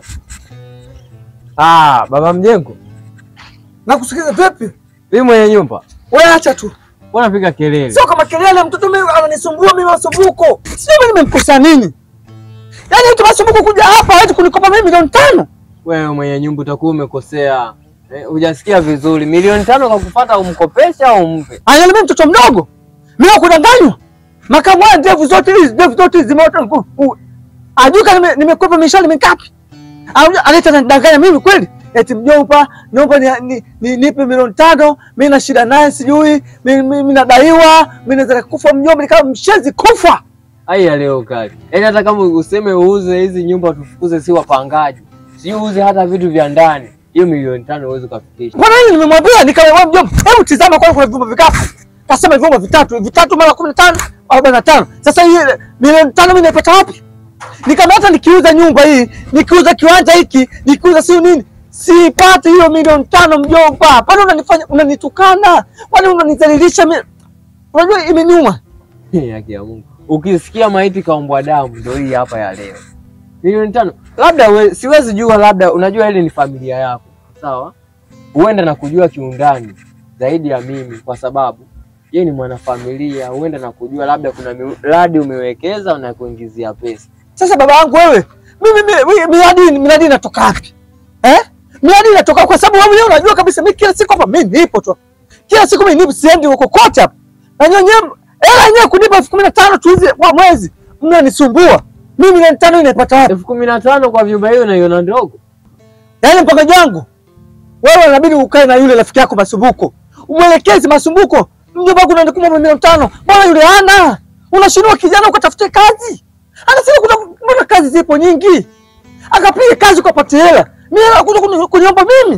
Ah, baba mjengo,
nakusikiza vipi?
mimi mwenye nyumba,
Wewe acha tu.
mbona piga kelele?
Sio kama kelele, mtoto mimi ananisumbua mimi masumbuko. Sio mimi nimemkosa nini? Yaani mtu masumbuko kuja hapa hawezi kunikopa mimi milioni tano.
Wewe mwenye nyumba utakuwa umekosea. Eh, hujasikia vizuri. Milioni tano kwa kupata umkopesha au umpe?
Anaona mimi mtoto mdogo. Mimi kudanganywa. Makamu haya ndevu zote hizi, ndevu zote hizi zimeota nguvu. U- Ajuka nime- nimekwepa mishale mingapi? Anakuja analeta anadanganya mimi kweli? Eti mjomba, naomba ni, ni, ni, nipe milioni tano, mimi na shida naye sijui, mimi mimi nadaiwa, mimi naweza kufa mjomba nikawa mshenzi kufa.
Ai ya leo kali. Yaani hata kama useme uuze hizi nyumba tufukuze si wapangaji. Si uuze hata vitu vya ndani. Hiyo milioni tano huwezi kufikisha.
Mbona hili nimemwambia nikamwambia mjomba, hebu tizama kwa kuna vyumba vikapu. Kasema vyumba vitatu, vitatu mara 15, 45. Sasa hii milioni tano mimi naipata wapi? Nikamwambia hata nikiuza nyumba hii, nikiuza kiwanja hiki, nikiuza sio nini? Sipati hiyo milioni tano mjomba. Kwani unanifanya unanitukana? Kwani unanidhalilisha mimi? Unajua imeniuma.
Haki ya Mungu. Ukisikia maiti kaombwa damu ndio hii hapa ya leo. Milioni tano. Labda we, siwezi jua labda unajua ile ni familia yako. Sawa? Huenda na kujua kiundani zaidi ya mimi kwa sababu yeye ni mwanafamilia, huenda na kujua labda kuna miradi umewekeza na kuingizia pesa.
Sasa baba yangu wewe, mimi mi- mi- miradi miradi inatoka wapi? Eh? Miradi inatoka kwa sababu wewe mwenyewe unajua kabisa mimi kila siku hapa mimi nipo tu. Kila siku mimi nipo siendi huko kote hapa. Na nyonye hela yenyewe kunipa elfu kumi na tano tu hizi kwa mwezi. Mnanisumbua. Mimi milioni tano inaipata wapi?
elfu kumi na tano kwa vyumba hiyo unaiona ndogo?
Yaani mpangaji wangu. Wewe inabidi ukae na yule rafiki yako Masumbuko. Umwelekezi Masumbuko. Mjomba wangu unanikumba milioni tano. Bwana yule hana. Unashindwa kijana ukatafute kazi. Anasema kuna mbona kazi zipo nyingi. Akapiga kazi ukapata hela. Mimi hela kuja kuni- kuniomba mimi.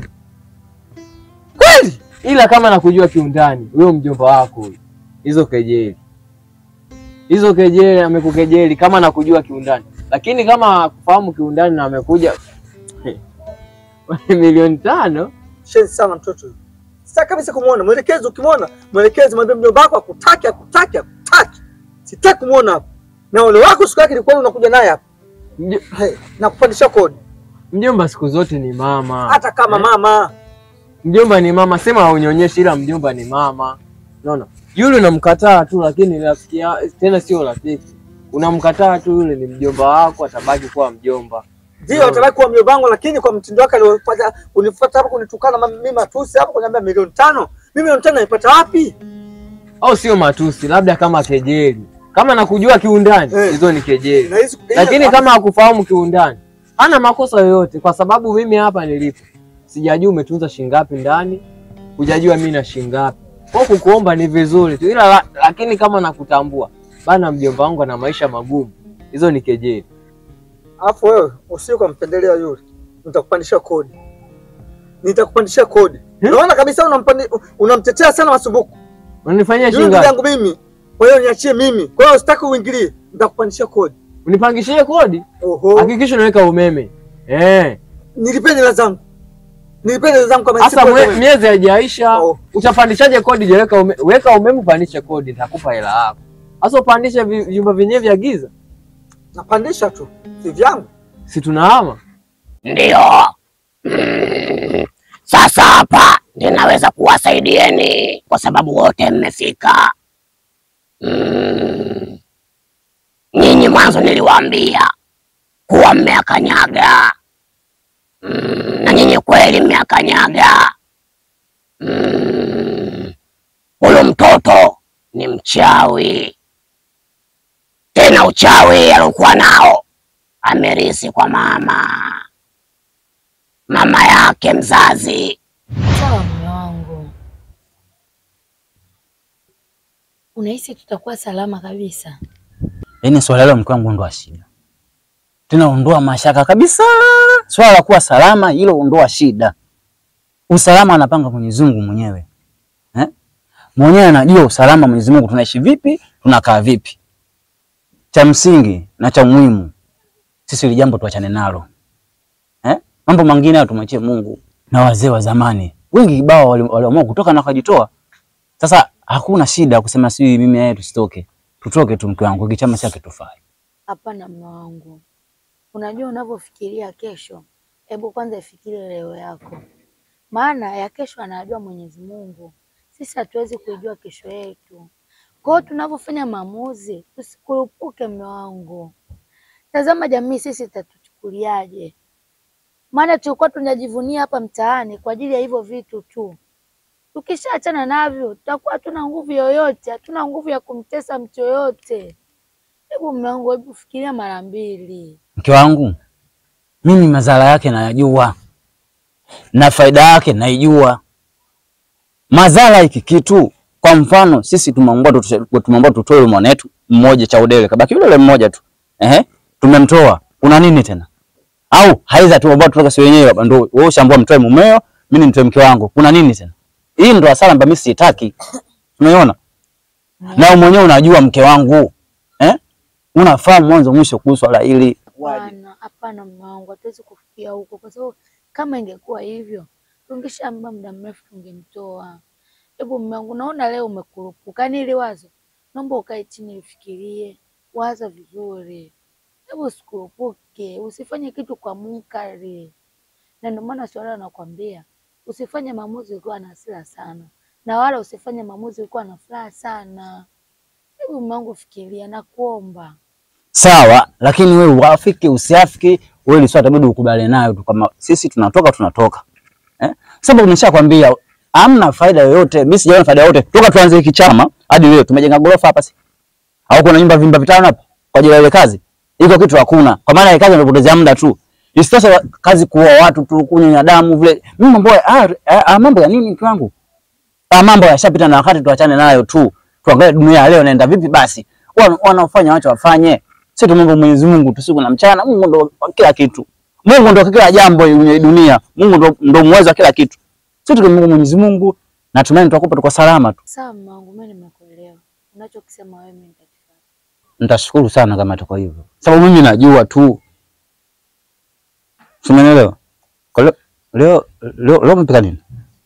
Kweli?
Ila kama nakujua kiundani, huyo mjomba wako huyo, hizo kejeli hizo kejeli, amekukejeli kama nakujua kiundani, lakini kama kufahamu kiundani na amekuja milioni tano
Shenzi sana mtoto huyu. Sitaki kabisa kumuona. Mwelekezi ukimwona, mwelekezi mwambie mjomba wako akutaki, akutaki, akutaki. Sitaki kumuona hapa. Na ole wako siku yake ilikuwa unakuja naye hapa.
Mjo-
Hey, na kupandisha kodi.
mjomba siku zote ni mama.
Hata kama mama.
Mjomba ni mama, sema haunionyeshi, ila mjomba ni mama. Unaona, yule unamkataa tu, lakini rafiki ya- tena sio rafiki, unamkataa tu, yule ni mjomba wako, atabaki kuwa mjomba.
Ndio atabaki kuwa mjomba wangu, lakini kwa mtindo wake aliofanya kunifuata hapo kunitukana ma- mimi matusi hapo kuniambia milioni tano. Mimi milioni tano naipata wapi?
au sio matusi, labda kama kejeli. Kama nakujua kiundani,
Eh.
hizo ni kejeli,
Na hizi-
lakini
hizi-
kama hakufahamu kiundani, hana makosa yoyote, kwa sababu mimi hapa nilipo sijajua umetunza shingapi ndani, hujajua mimi na shingapi. Kwa kukuomba ni vizuri tu, ila la, lakini kama nakutambua bana, mjomba wangu ana maisha magumu, hizo ni kejeli.
Alafu wewe usio kumpendelea yule. Nitakupandisha kodi. Nitakupandisha kodi. Unaona kabisa unampandi unamtetea sana Masumbuko.
Unanifanyia
Yule ndugu
shingapi?
yangu mimi. Kwa hiyo niachie mimi. Kwa hiyo usitaki uingilie. Nitakupandisha kodi.
Unipangishie kodi,
Oho.
hakikisha unaweka umeme eh.
Nilipeni hela zangu. Nilipeni hela zangu kama
Sasa
siku
mwe-
wewe.
miezi haijaisha,
Oh.
utapandishaje kodi? Je, weka ume, weka umeme upandishe kodi, nitakupa hela yako. Sasa upandishe vi- vyumba vyenyewe vya giza,
Napandisha tu. Si vyangu.
si tunahama?
Ndiyo. Mm. Sasa hapa ninaweza kuwasaidieni kwa sababu wote mmefika. Mm. Nyinyi mwanzo niliwaambia kuwa mmeakanyaga. Mm. Na nyinyi kweli mmeakanyaga. Mm. Huyu mtoto ni mchawi, tena uchawi aliokuwa nao amerisi kwa mama mama yake mzazi.
Sawa mume wangu, unahisi tutakuwa salama kabisa?
Yaani swala hilo mke wangu ondoa shida, tena ondoa mashaka kabisa. Swala la kuwa salama hilo ondoa shida. Usalama anapanga Mwenyezi Mungu mwenyewe eh? mwenyewe anajua usalama Mwenyezi Mungu, tunaishi vipi, tunakaa vipi. Cha msingi na cha muhimu sisi hili jambo tuachane nalo eh? Mambo mengine hayo tumwachie Mungu. Na wazee wa zamani wengi kibao wali- waliamua kutoka na wakajitoa. Sasa hakuna shida kusema si mimi yeye tusitoke, tutoke tu, mke wangu, kichama chake tufai.
Hapana mume wangu, unajua unavyofikiria kesho, hebu kwanza ifikirie leo yako, maana ya kesho anajua Mwenyezi Mungu. Sisi hatuwezi kuijua kesho yetu. Kwa hiyo tunavyofanya maamuzi tusikurupuke, mume wangu. Tazama jamii sisi itatuchukuliaje? Maana tulikuwa tunajivunia hapa mtaani kwa ajili ya hivyo vitu tu. Tukishaachana navyo, tutakuwa hatuna nguvu yoyote, hatuna nguvu ya kumtesa mtu yoyote. Hebu mume wangu, hebu fikiria mara mbili.
Mke wangu, mimi madhara yake nayajua na faida yake naijua. Madhara hiki kitu, kwa mfano sisi tumeambiwa tutoe- tumeambiwa tutoe yule mwanetu mmoja cha udele, kabaki yule yule mmoja tu. Ehe, tumemtoa. Kuna nini tena? Au haiza tumeambiwa tutoke si wenyewe hapa, ndio wewe ushaambiwa mtoe mumeo, mimi nimtoe mke wangu. Kuna nini tena? Hii ndio hasara ambayo mimi sitaki. Umeona? Na wewe mwenyewe unajua mke wangu. Eh? Unafahamu mwanzo mwisho kuhusu swala hili.
Hapana, hapana mume wangu, hatuwezi kufikia huko, kwa sababu kama ingekuwa hivyo tungeshaamba muda mrefu tungemtoa. Hebu mume wangu, naona leo umekurupuka, yaani ile wazo, naomba ukae chini ufikirie, waza vizuri. Hebu usikurupuke, usifanye kitu kwa munkari, na ndio maana swala nakwambia usifanye maamuzi ukiwa na hasira sana, na wala usifanye maamuzi ukiwa na furaha sana. Hebu mume wangu, fikiria, nakuomba.
Sawa, lakini wewe uafiki usiafiki, wewe ni swala itabidi ukubaliane nayo tu, kama sisi tunatoka tunatoka. Eh? Sababu nimeshakwambia hamna faida yoyote, mimi sijaona faida yoyote toka tuanze hiki chama hadi leo. Tumejenga gorofa hapa si? Au kuna nyumba vimba vitano hapa kwa ajili ya ile kazi? Iko kitu hakuna. Kwa maana ile kazi inapotezea muda tu. Isitoshe wa- kazi kuua watu tu, kunywa damu vile. Mimi mambo ya ah, ah, ah, mambo ya nini mtu wangu? Ah, mambo yashapita na wakati, tuachane nayo tu. Tuangalie dunia ya leo inaenda vipi basi. Wana- Wanaofanya wacha wafanye. Sisi tumwombe Mwenyezi Mungu tusiku na mchana. Mungu ndo kila kitu. Mungu ndo kila jambo kwenye dunia. Mungu ndo, ndo muweza wa kila kitu. Sisi tukimwomba Mwenyezi Mungu na tumaini tutakupa tuko salama tu.
Sawa mume wangu, mimi nimekuelewa. Unachokisema wewe mimi nitakifuata.
Nitashukuru sana kama tuko hivyo. Sababu mimi najua tu. Umeelewa? Kwa leo leo leo leo mpika nini?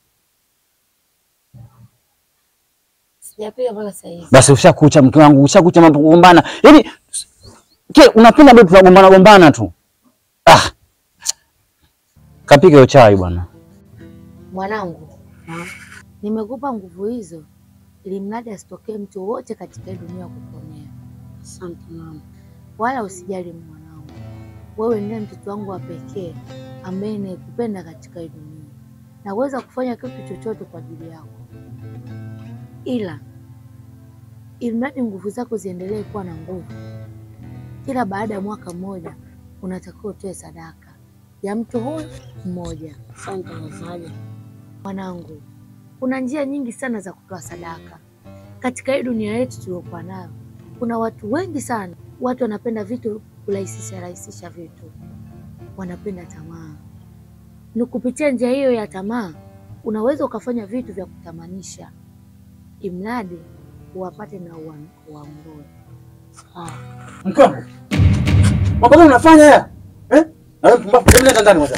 Sijapiga mpaka sasa hivi.
Basi ushakucha mke wangu, ushakucha mambo kugombana. Yaani ke unapenda bado tunagombana gombana tu. Ah. Kapike hiyo chai bwana.
Mwanangu, nimekupa nguvu hizo ili mradi asitokee mtu wote katika hii dunia kukuonea. Asante mama. Wala usijali mwanangu, wewe ndiye mtoto wangu wa pekee ambaye nakupenda katika hii dunia. Naweza kufanya kitu chochote kwa ajili yako, ila ili mradi nguvu zako ziendelee kuwa na nguvu, kila baada ya mwaka mmoja unatakiwa utoe sadaka ya mtu huyu mmoja. Asante wazazi. Mwanangu, kuna njia nyingi sana za kutoa sadaka katika hii dunia yetu tuliokuwa nayo. Kuna watu wengi sana, watu wanapenda vitu kurahisisha rahisisha vitu, wanapenda tamaa. Ni kupitia njia hiyo ya tamaa unaweza ukafanya vitu vya kutamanisha, imradi uwapate na uwa- uwaongoe. Ah.
Mke wangu. Mambo gani unafanya haya? Eh? Na wewe mpumbavu, hebu leta ndani kwanza.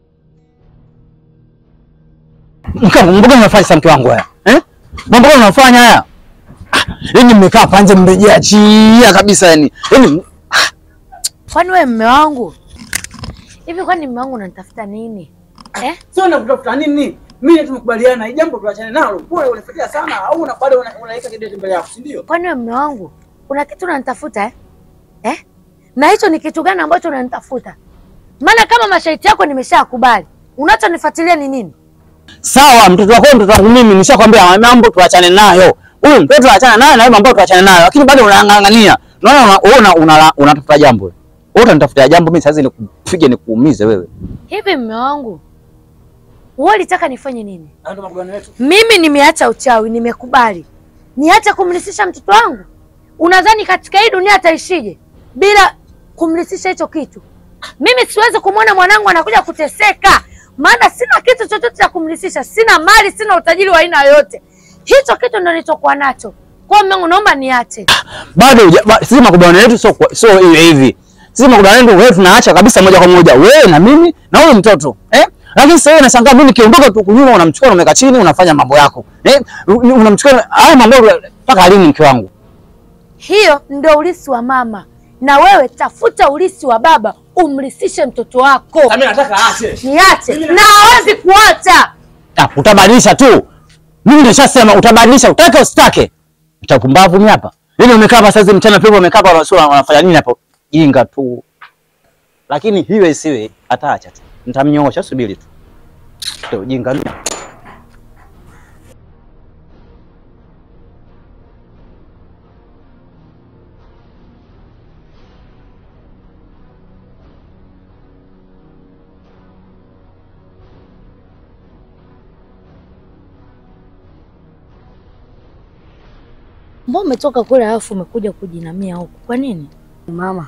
Mke wangu, mambo gani unafanya sasa mke wangu haya? Eh? Mambo gani unafanya haya? Ah, Yaani mmekaa panje mmejiachia kabisa yani. Yaani
Kwani wewe mme wangu hivi, kwani mme wangu unanitafuta nini eh?
sio nakutafuta nini? Mimi tumekubaliana hii jambo tuachane nalo. Wewe unafuatia sana au una bado una- unaweka kidete mbele yako, si ndio?
Kwani wewe mme wangu kuna kitu unanitafuta eh? Eh? Na hicho ni kitu gani ambacho unanitafuta? Maana kama masharti yako nimeshakubali, unachonifuatilia ni nini?
Sawa, mtoto wako mtoto wangu mimi nishakwambia mambo tuachane nayo. Huyu mtoto tuachane nayo na wewe mambo tuachane nayo. Lakini bado unang'ang'ania. Unaona una- wewe una- una- unatafuta jambo. wewe. Wewe utanitafutia jambo mimi sasa nikupige nikuumize wewe.
Hivi mme wangu, wewe ulitaka nifanye nini?
Hayo ndio makubaliano yetu.
Mimi nimeacha uchawi, nimekubali. Niache kumlisisha mtoto wangu? Unadhani katika hii dunia ataishije bila kumlisisha hicho kitu? Mimi siwezi kumwona mwanangu anakuja kuteseka, maana sina kitu chochote cha kumlisisha, sina mali, sina utajiri wa aina yoyote. Hicho kitu ndo nilichokuwa nacho. Kwa hiyo Mungu, naomba niache.
Bado huja- ba- sisi makubaliano yetu sio kwa- sio hivi hivi. Sisi makubaliano yetu wewe tunaacha kabisa moja kwa moja. Wewe na mimi na huyo mtoto. Eh? Lakini sasa wewe unashangaa mimi nikiondoka tu kunyuma unamchukua unamweka chini unafanya mambo yako. Eh? Unamchukua haya mambo mpaka lini mke wangu?
Hiyo ndio ulisi wa mama, na wewe tafuta ulisi wa baba, umlisishe mtoto wako.
Mimi nataka aache.
Niache na hawezi kuacha.
Ah, utabadilisha tu. Mimi nishasema utabadilisha, utake usitake. Utapumbavu ni hapa. Yaani umekaa hapa sasa mchana pepo umekaa hapa unasema unafanya nini hapo? Jinga tu. Lakini hiyo isiwe ataacha tu. Nitamnyoosha subiri tu. Ndio jinga ni.
Mbona umetoka kule alafu umekuja kujinamia huku? Kwa nini?
Mama,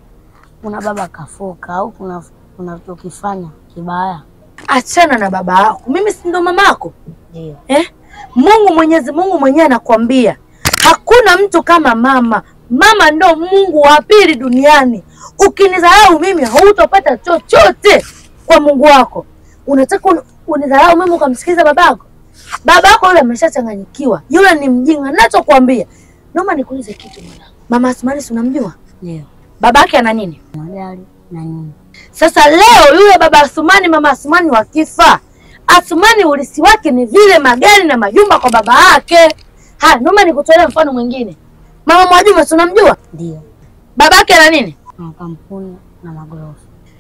kuna baba kafoka au kuna unachokifanya kibaya?
Achana na baba yako. Mimi si ndo mama yako?
Ndio.
Eh? Mungu Mwenyezi Mungu mwenyewe anakuambia hakuna mtu kama mama. Mama ndo Mungu wa pili duniani. Ukinidharau mimi hautopata chochote kwa Mungu wako. Unataka un- unidharau mimi ukamsikiliza babako? Babako yule ameshachanganyikiwa, yule ni mjinga. Nachokuambia, naomba nikuulize kitu mwanangu. Mama Asmani si unamjua?
Ndio.
Babake ana nini?
Magari na nini?
Sasa leo yule baba Asumani, mama Asumani wakifa, Asumani ulisi wake ni vile magari na majumba kwa baba yake. Haya, naomba nikutolea mfano mwingine. Mama Mwajuma si unamjua?
Ndio.
Babake ana nini?
Makampuni na magorofa.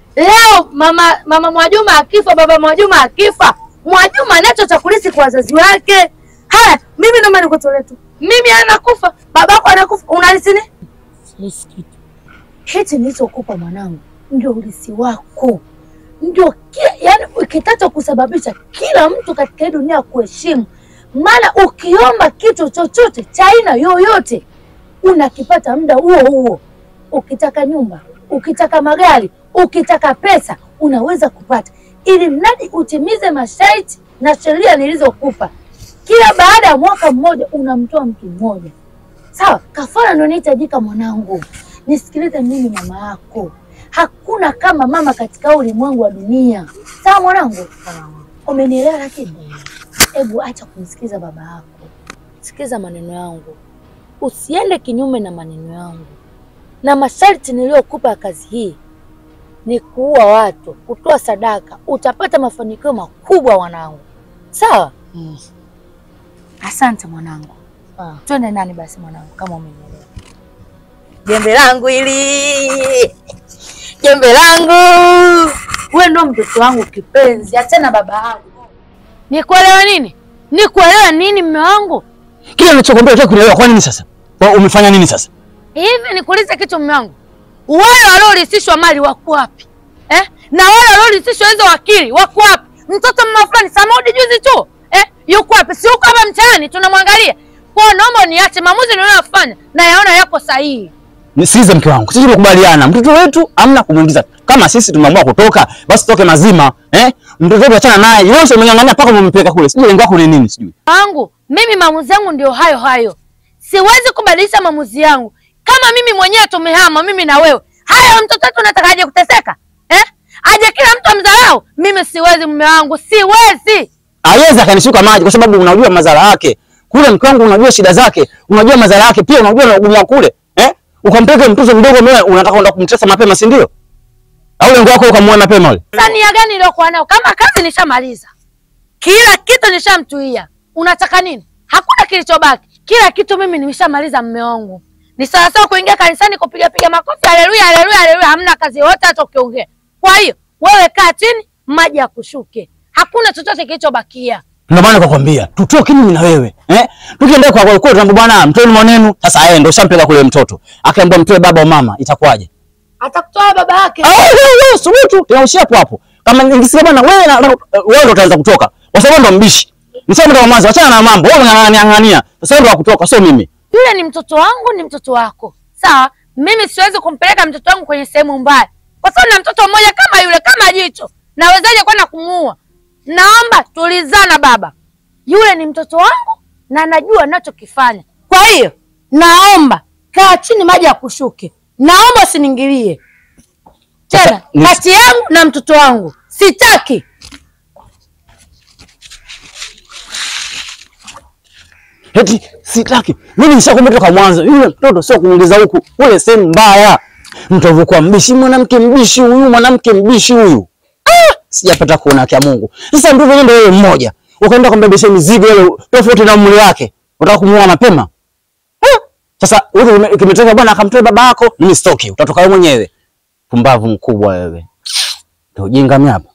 Leo mama mama Mwajuma akifa, baba Mwajuma akifa, Mwajuma anacho cha kulisi kwa wazazi wake. Haya, mimi naomba nikutolee tu. Mimi anakufa, babako anakufa, unalisi nini?
Silisi kitu.
Hichi nilichokupa mwanangu ndio ulisi wako, ndio ki- yani kitacho kusababisha kila mtu katika hii dunia kuheshimu. Maana ukiomba kitu chochote cha aina yoyote unakipata muda huo huo. Ukitaka nyumba, ukitaka magari, ukitaka pesa, unaweza kupata, ili mradi utimize masharti na sheria nilizokupa. Kila baada ya mwaka mmoja unamtoa mtu mmoja. Sawa, kafara ndio inahitajika mwanangu. Nisikilize mimi mama yako, hakuna kama mama katika ulimwengu wa dunia. Sawa mwanangu, umenielewa? Lakini hebu acha kumsikiza baba yako, sikiza maneno yangu, usiende kinyume na maneno yangu na masharti niliyokupa ya kazi hii ni kuua watu, kutoa sadaka, utapata mafanikio makubwa mwanangu. Sawa?
Mm.
Asante mwanangu.
Sawa.
Twende nani basi mwanangu, kama umenielewa. Jembe langu hili, jembe langu, wewe ndo mtoto wangu kipenzi, achana baba yangu. Nikuelewa nini? Nikuelewa nini mme wangu?
Kile nilichokwambia unataka kunielewa kwa nini sasa? Kwa umefanya nini sasa?
Hivi nikuulize kitu mme wangu, wale waliorisishwa mali wako wapi eh? Na wale waliorisishwa hizo wakili wako wapi? Mtoto mma fulani Samaudi juzi tu eh? Yuko wapi? Si yuko hapa mtaani tunamwangalia. Kwa hiyo naomba niache maamuzi ninayofanya na yaona yako sahihi.
Nisikize mke wangu, sisi tumekubaliana mtoto wetu amna kumuingiza. Kama sisi tumeamua kutoka, basi toke mazima eh? Mtoto wetu achana naye. Wewe sio umeng'ang'ania mpaka umempeleka kule. Sijui lengo lako ni nini sijui.
wangu mimi maamuzi yangu ndio hayo hayo, siwezi kubadilisha maamuzi yangu. Kama mimi mwenyewe tumehama mimi na wewe, haya mtoto wetu unataka aje kuteseka eh? Aje kila mtu amdharau? Mimi siwezi, mume wangu, siwezi.
Hawezi akanishuka maji kwa sababu unajua madhara yake. Kule mke wangu unajua shida zake, unajua madhara yake pia unajua na ugumu wa kule. Eh? Ukampeleka mtoto mdogo wewe unataka kwenda kumtesa mapema si ndio? Au lengo lako ukamuoa mapema yule?
Sania gani iliyokuwa nayo? Kama kazi nishamaliza, kila kitu nishamtuia, unataka nini? Hakuna kilichobaki, kila kitu mimi nimeshamaliza. Mme wangu ni sawasawa kuingia kanisani kupiga piga makofi, haleluya, haleluya, haleluya, hamna kazi yoyote hata ukiongea. Kwa hiyo wewe kaa chini, maji yakushuke, hakuna chochote kilichobakia.
Ndio maana nikakwambia tutoke mimi na wewe. Eh? Tukienda kwa kwa kwa tambo bwana mtoni mwanenu. Sasa yeye ndio ushampeleka kule mtoto. Akaambiwa mtoe baba au mama itakuwaje?
Atakutoa baba yake.
Ah, wewe wewe subutu tunaishia hapo hapo. Kama ningesema bwana wewe na wewe ndio utaanza kutoka. Kwa sababu ndo mbishi. Nisema ndo mwanzo achana na mambo. Wewe unang'ang'ania. Sasa ndo kutoka sio mimi.
Yule ni mtoto wangu, ni mtoto wako, sawa. Mimi siwezi kumpeleka mtoto wangu kwenye sehemu mbaya, kwa sababu na mtoto mmoja kama yule, kama jicho. Nawezaje kwenda kumuua? Naomba tulizana baba, yule ni mtoto wangu na najua ninachokifanya. Kwa hiyo naomba kaa chini, maji ya kushuke. Naomba usiniingilie tena
ni-
kati yangu na mtoto wangu, sitaki.
Eti sitaki. Mimi nishakwambia toka mwanzo, yule mtoto sio kumuuliza huku, ule sehemu mbaya. Mtovu kwa mbishi, mwanamke mbishi huyu, mwanamke mbishi huyu. Ah, sijapata kuona kia Mungu. Sasa ndio vile ndio wewe mmoja. Ukaenda kumbebesha mizigo ile tofauti na umri wake. Unataka kumuoa mapema? Ah, sasa wewe kimetokea bwana akamtoa baba yako, mimi sitoki. Utatoka wewe mwenyewe. Pumbavu mkubwa wewe. Ndio ujinga mimi hapa.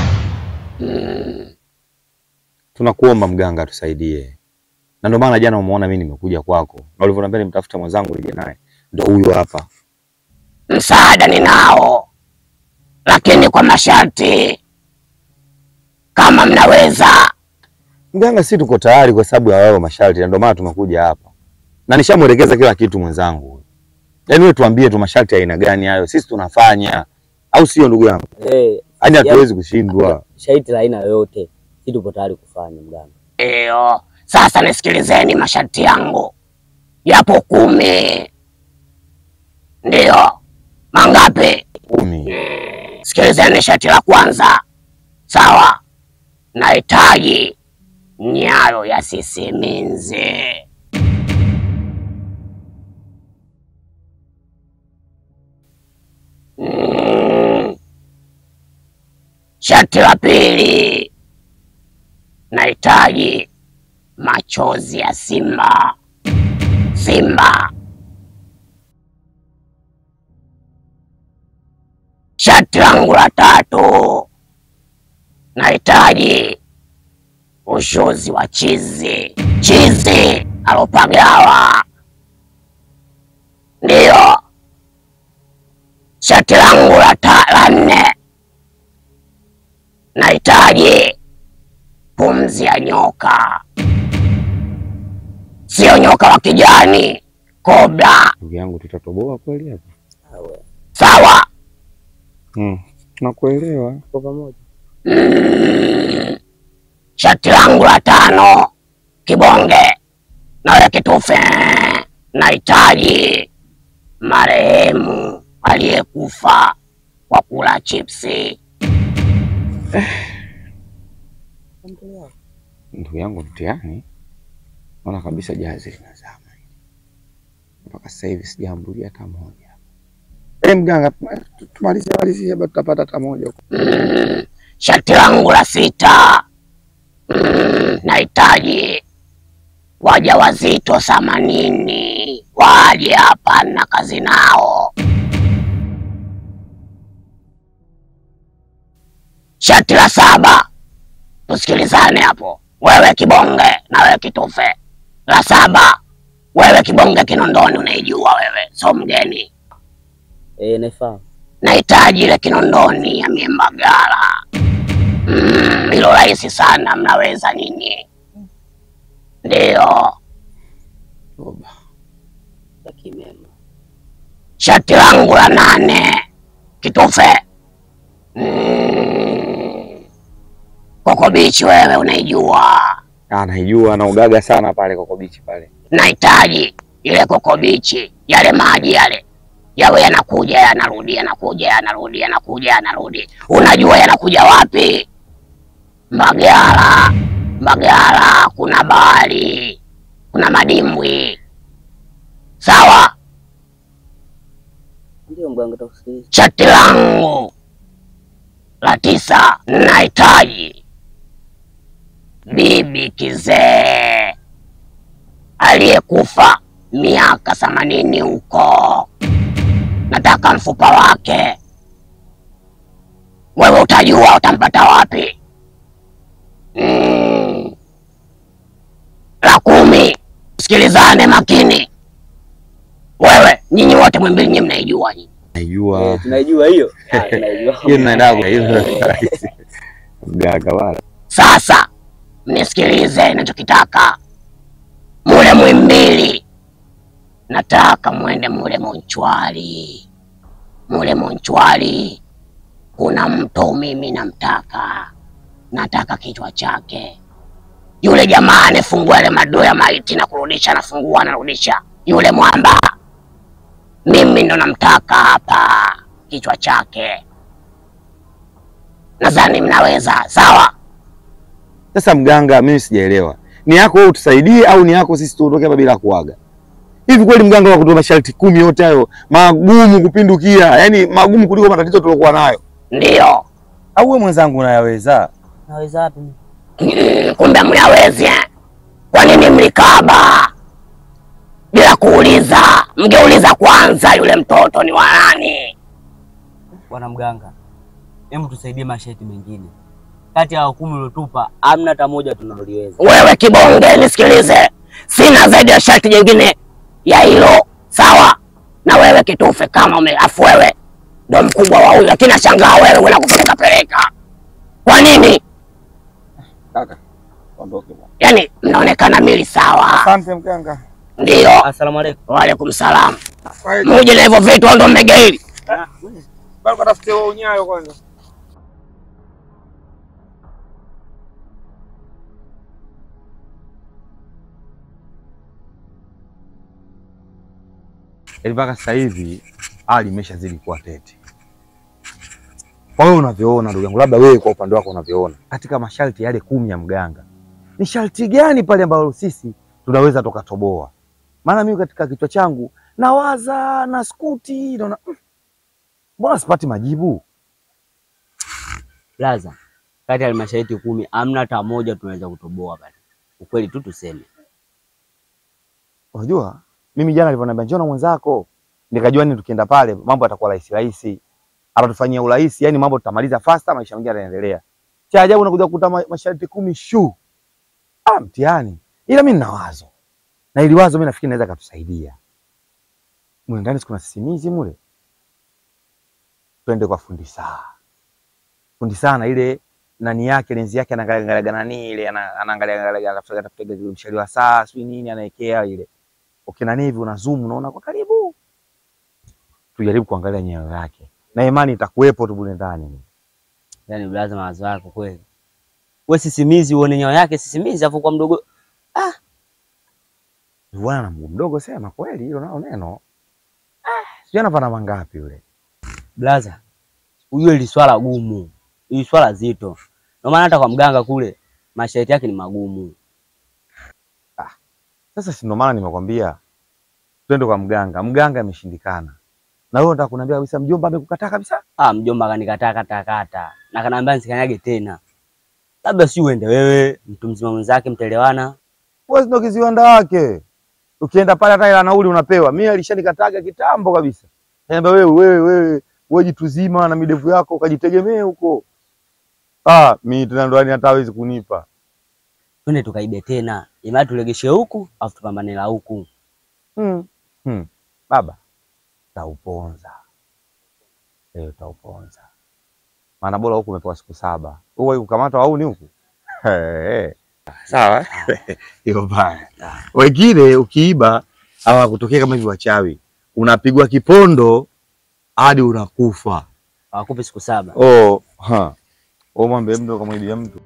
Tunakuomba mganga tusaidie, na ndio maana jana umeona mimi nimekuja kwako, na ulivyoniambia nimtafuta mwenzangu nije naye, ndio huyo hapa.
Msaada ninao, lakini kwa masharti. Kama mnaweza
Mganga, si tuko tayari kwa sababu ya wao masharti, na ndio maana tumekuja hapa, na nishamwelekeza kila kitu mwenzangu. Yaani wewe tuambie tu masharti ya aina gani hayo, sisi tunafanya, au sio ndugu yangu?
Eh,
Yaani hatuwezi
yaani,
kushindwa.
Shaiti la aina yoyote, si tupo tayari kufanya mganga.
Ndiyo, sasa nisikilizeni masharti yangu, yapo kumi. Ndiyo, mangapi?
Kumi.
Sikilizeni sharti la kwanza, sawa. Nahitaji nyayo ya sisiminzi. Mm. Sharti la pili, nahitaji machozi ya simba. Simba. Sharti langu la tatu, nahitaji ushuzi wa chizi. Chizi alopagawa. Ndiyo. Sharti langu la ta- la nne, nahitaji pumzi ya nyoka, sio nyoka wa kijani, kobra.
Ndugu yangu, tutatoboa kweli hapa?
Sawa.
Mm. Nakuelewa.
Kwa pamoja.
Mm. Shati langu la tano, kibonge nawe kitufe, nahitaji marehemu aliyekufa kwa kula chipsi.
Ndugu yangu, mtihani naona kabisa jahazi linazama hili. mpaka sasa hivi sijaambulia hata moja. Eh, mganga, tumalizie malizie, hapa tutapata hata moja huko.
Mm. Shati langu la sita, mm, nahitaji wajawazito themanini waje hapa na kazi nao. Shati la saba, tusikilizane hapo, wewe kibonge na wewe kitufe. La saba, wewe kibonge Kinondoni unaijua wewe, so mgeni.
Eh, naifahamu.
Nahitaji ile Kinondoni ya Miembagala. Mm, hilo rahisi sana, mnaweza nyinyi. Ndiyo. Shati langu la nane, kitufe. Mm, Koko Beach wewe unaijua.
Ah, naijua na ugaga sana pale Koko Beach pale.
Nahitaji ile Koko Beach, yale maji yale yawe yanakuja yanarudi, yanakuja yanarudi, yanakuja yanarudi. Unajua yanakuja wapi? Mbagala. Mbagala kuna bahari, kuna madimbwi. Sawa.
Ndio mganga, takusikiliza.
Shati langu la tisa, nahitaji bibi kizee aliyekufa miaka themanini huko. Nataka mfupa wake. Wewe utajua utampata wapi. Mm. La kumi, sikilizane makini. Wewe nyinyi wote mwimbili, nyinyi mnaijua nyinyi.
Naijua.
Eh, tunaijua hiyo. Ah, tunaijua.
Hiyo tunaenda kwa hiyo. Mganga wala.
Sasa mnisikilize ninachokitaka. Mule Mwimbili nataka mwende mule Monchwali. Mule Monchwali kuna mtu mimi namtaka, nataka kichwa chake. yule jamaa anefungua ile madoo ya maiti na kurudisha, anafungua anarudisha, yule mwamba mimi ndo namtaka hapa, kichwa chake. Nadhani mnaweza sawa.
Sasa mganga, mimi sijaelewa, ni yako wewe utusaidie au ni yako sisi tuondoke hapa bila kuaga? Hivi kweli mganga wa kutoa masharti kumi yote hayo magumu kupindukia, yani magumu kuliko matatizo tuliokuwa nayo?
Ndio.
Au wewe mwenzangu unayaweza?
Naweza wapi?
Mm, kumbe mnawezi eh? Kwa nini mlikaba bila kuuliza? Mngeuliza kwanza yule mtoto ni wa nani.
Bwana mganga, hebu tusaidie masharti mengine. Kati ya kumi uliotupa amna hata moja tunaloliweza.
Wewe kibonge, nisikilize, sina zaidi ya sharti jingine ya hilo, sawa? Na wewe kitufe, kama ume afu wewe ndo mkubwa wa huyu, lakini nashangaa wewe una kupeleka peleka. Kwa nini?
Kaka, ondoke bwana.
Yaani mnaonekana mili sawa.
Asante mganga.
Ndio.
Asalamu alaykum.
Waalaikum salam. Muje na hivyo vitu ndo mmegaili.
Bado katafute wao unyayo kwanza.
Yaani mpaka sasa hivi hali imeshazidi kuwa tete. Kwa wewe unavyoona ndugu yangu, labda wewe kwa upande wako unavyoona, katika masharti yale kumi ya mganga, ni sharti gani pale ambalo sisi tunaweza tukatoboa? Maana mimi katika kichwa changu nawaza na skuti, naona mm, mbona sipati majibu?
Laza, kati ya masharti kumi amna hata moja tunaweza kutoboa pale. Ukweli tu tuseme.
Unajua mimi jana alivyoniambia njoo na mwenzako, nikajua ni tukienda pale mambo yatakuwa rahisi rahisi, atatufanyia urahisi, yani mambo tutamaliza fasta, maisha mengine yanaendelea. Cha ajabu unakuja kukuta ma- masharti kumi shu, ah, mtihani. Ila mimi nina wazo, na ili wazo mimi nafikiri naweza katusaidia. Mule ndani kuna sisimizi mule, twende kwa fundi saa. Fundi saa na ile nani yake lenzi yake anaangalia nani ile ana- anaangalia angalia anatafuta tafuta mshale wa saa sio nini anaekea ile ukinani hivi una zoom unaona kwa karibu, tujaribu kuangalia nyayo yake na imani itakuwepo tu bule ndani.
Yaani blaza, mawazo yako kweli. Wewe sisimizi uone nyao yake sisimizi afu kwa mdogo
Bwana na mguu mdogo, sema kweli, hilo nalo neno sijui anapata mangapi yule.
blaza. Huyo ili swala gumu. Ili swala zito. Ndio maana hata kwa mganga kule masharti yake ni magumu.
Sasa si ndo maana nimekwambia twende kwa mganga. Mganga ameshindikana, na wewe unataka kuniambia kabisa mjomba amekukataa kabisa?
Ah, mjomba kanikataa kata kata. Na kanaambia nisikanyage tena. Labda si uende wewe, mtu mzima mwenzake mtaelewana.
Wewe ndo kiziwanda wake, ukienda pale hata ila nauli unapewa. Mimi alishanikataga kitambo kabisa, niambia wewe wewe wewe wewe jitu zima na midevu yako ukajitegemee huko. Ah, mimi tena ndo yani hata hawezi kunipa.
Twende tukaibe tena. Imani tulegeshe huku afu tupambane la huku.
Hmm. Hmm. Baba, tauponza leo, tauponza maana bora huku umepewa siku saba, huwa kukamata au ni huku Eh, sawa hiyo baya. Wengine ukiiba hawakutokea kama hivi wachawi, unapigwa kipondo hadi unakufa.
Hawakupi siku saba.
Oh, ha. Oh, mwambie mtu akamwibia mtu.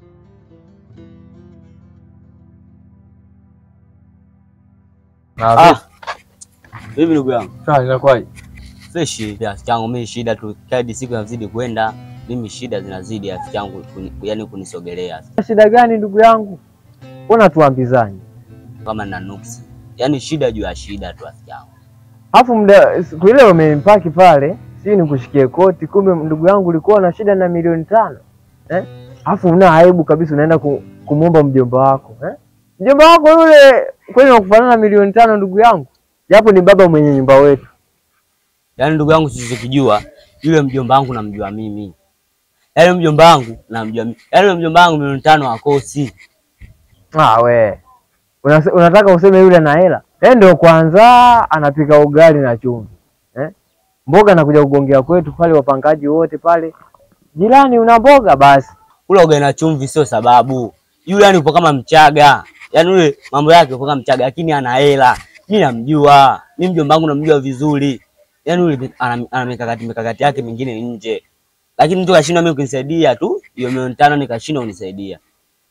Ah,
Hivi ndugu yangu.
sawa inakuwaje?
Fresh rafiki yangu, mimi shida tu kadi siku inazidi kwenda, mimi shida zinazidi rafiki yangu, kuni- yaani kunisogelea
Shida gani ndugu yangu? Mbona tuambizani?
kama na nuksi, yaani shida juu ya shida tu rafiki yangu.
Alafu muda siku ile umempaki pale, si nikushikie koti, kumbe ndugu yangu ulikuwa na shida na milioni tano eh? Alafu una aibu kabisa, unaenda ku, kumwomba mjomba wako eh? Mjomba wako yule kweli nakufanana na milioni tano ndugu yangu, japo ni baba mwenye nyumba wetu.
Yaani ndugu yangu sichokijua, yule mjomba wangu namjua mimi, yaani mjomba wangu namjua mimi, yaani yule mjomba wangu milioni tano hakosi.
Ah, we Unase, unataka useme yule na hela eh? Ndio kwanza anapika ugali na chumvi eh? Mboga nakuja kugongea kwetu pale, wapangaji wote pale, jirani, una mboga basi
Kula ugali na chumvi sio sababu. Yule yani upo kama Mchaga, yaani yule mambo yake upo kama Mchaga, lakini ana hela. Mimi namjua, mimi mjomba wangu namjua vizuri, yaani yule ana, ana mikakati mikakati yake mingine nje, lakini mtu kashindwa mimi kunisaidia tu hiyo milioni tano, nikashindwa kunisaidia.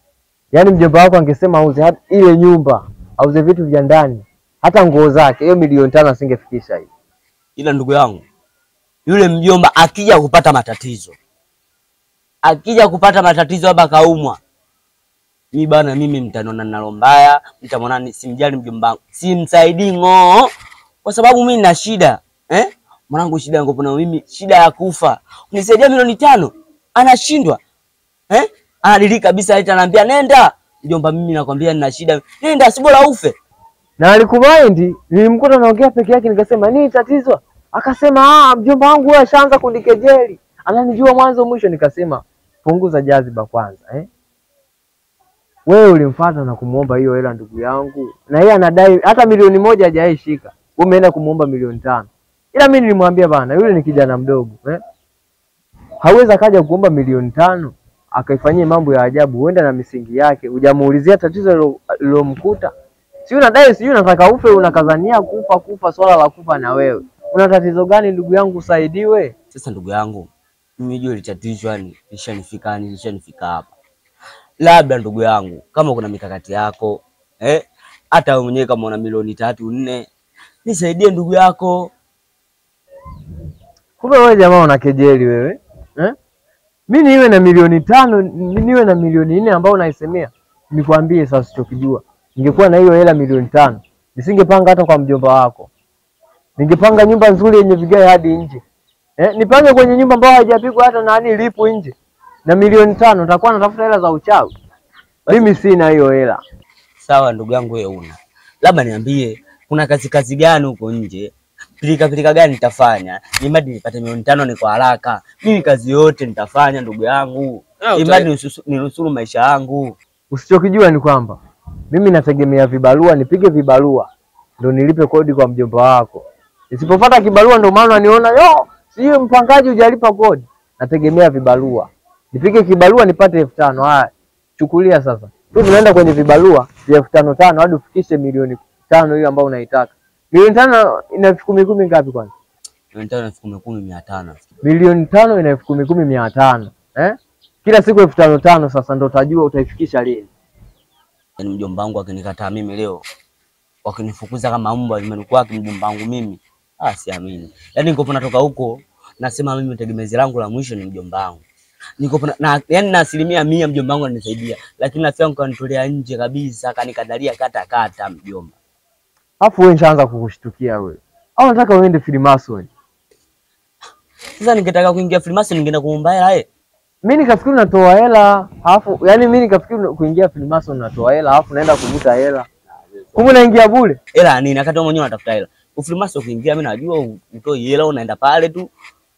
Yaani mjomba wako angesema auze hata ile nyumba, auze vitu vya ndani, hata nguo zake, hiyo milioni tano asingefikisha hii.
ila ndugu yangu yule mjomba akija kupata matatizo, akija kupata matatizo hapa kaumwa, mi bana, mimi mtaniona nalo mbaya, mtamwona ni- simjali mjomba wangu, simsaidii ng'oo, kwa sababu mimi nina shida eh? Mwanangu, shida yangu na mimi, shida ya kufa, unisaidia milioni tano, anashindwa eh? Anadili kabisa, eti anaambia nenda mjomba, mimi nakwambia nina shida, nenda, si bora ufe.
Na alikumaindi, nilimkuta naongea peke yake, nikasema nini tatizo? Akasema ah, mjomba wangu wewe ashaanza kunikejeli, ananijua mwanzo mwisho. Nikasema punguza jaziba kwanza eh? Wewe ulimfuata na kumuomba hiyo hela ndugu yangu, na yeye anadai hata milioni moja hajawahi shika, wewe umeenda kumuomba milioni tano. Ila mimi nilimwambia bana, yule ni kijana mdogo eh? hawezi akaja kuomba milioni tano akaifanyia mambo ya ajabu, huenda na misingi yake, hujamuulizia tatizo lilo- lilomkuta. Si unadai sijui unataka ufe, unakazania kufa kufa, swala la kufa na wewe una tatizo gani ndugu yangu, usaidiwe.
Sasa ndugu yangu, mimi jua litatishwa yani lishanifika yani lishanifika hapa. Labda ndugu yangu, kama kuna mikakati yako eh, hata wewe mwenyewe kama una milioni tatu nne, nisaidie ndugu yako.
Kumbe wewe jamaa una kejeli wewe eh? Mi niwe na milioni tano ni- niwe na milioni nne ambao unaisemea, nikwambie sasa, sichokijua ningekuwa na hiyo hela milioni tano nisingepanga hata kwa mjomba wako, ningepanga nyumba nzuri yenye vigae hadi nje eh? Nipange kwenye nyumba ambayo haijapigwa hata nani lipu nje, na milioni tano nitakuwa natafuta hela za uchawi. Mimi sina hiyo hela.
Sawa ndugu yangu, wewe una labda niambie, kuna kazi kazi gani huko nje, pilika pilika gani nitafanya imadi nipate milioni tano ni kwa haraka. Mimi kazi yote nitafanya ndugu yangu,
Ah, uta-
imadi ninusu- ninusuru maisha yangu.
Usichokijua ni kwamba mimi nategemea vibarua, nipige vibarua ndo nilipe kodi kwa mjomba wako. Nisipopata kibarua ndo maana niona yo, sijui mpangaji hujalipa kodi. Nategemea vibarua, nipige kibarua nipate elfu tano. Haya, chukulia sasa tu tunaenda kwenye vibarua vya elfu tano tano hadi ufikishe milioni tano hiyo ambayo unaitaka. Milioni tano ina elfu kumi kumi ngapi kwanza?
Milioni tano elfu kumi kumi mia tano.
Milioni tano ina elfu kumi kumi mia tano eh? Kila siku elfu tano tano. Sasa ndo utajua utaifikisha lini.
Yaani mjomba wangu akinikataa mimi leo, wakinifukuza kama mbwa nyumbani kwake mjomba wangu mimi, ah, siamini. Yaani niko natoka huko nasema mimi tegemezi langu la mwisho ni mjomba wangu. Niko na, na yaani na asilimia mia mjomba wangu ananisaidia, lakini rafiki yangu kanitolea nje kabisa, kanikadalia kata kata mjomba.
Alafu wewe nishaanza kukushtukia wewe. Au nataka uende Freemason?
Sasa ningetaka kuingia Freemason ningeenda kuomba hela eh.
Mimi nikafikiri unatoa hela, alafu yani mimi nikafikiri kuingia Freemason unatoa hela, alafu naenda kuvuta hela. Kumbe unaingia bure.
Hela ya nini? Wakati wewe mwenyewe unatafuta hela. Ufreemason kuingia mimi najua utoi hela unaenda pale tu.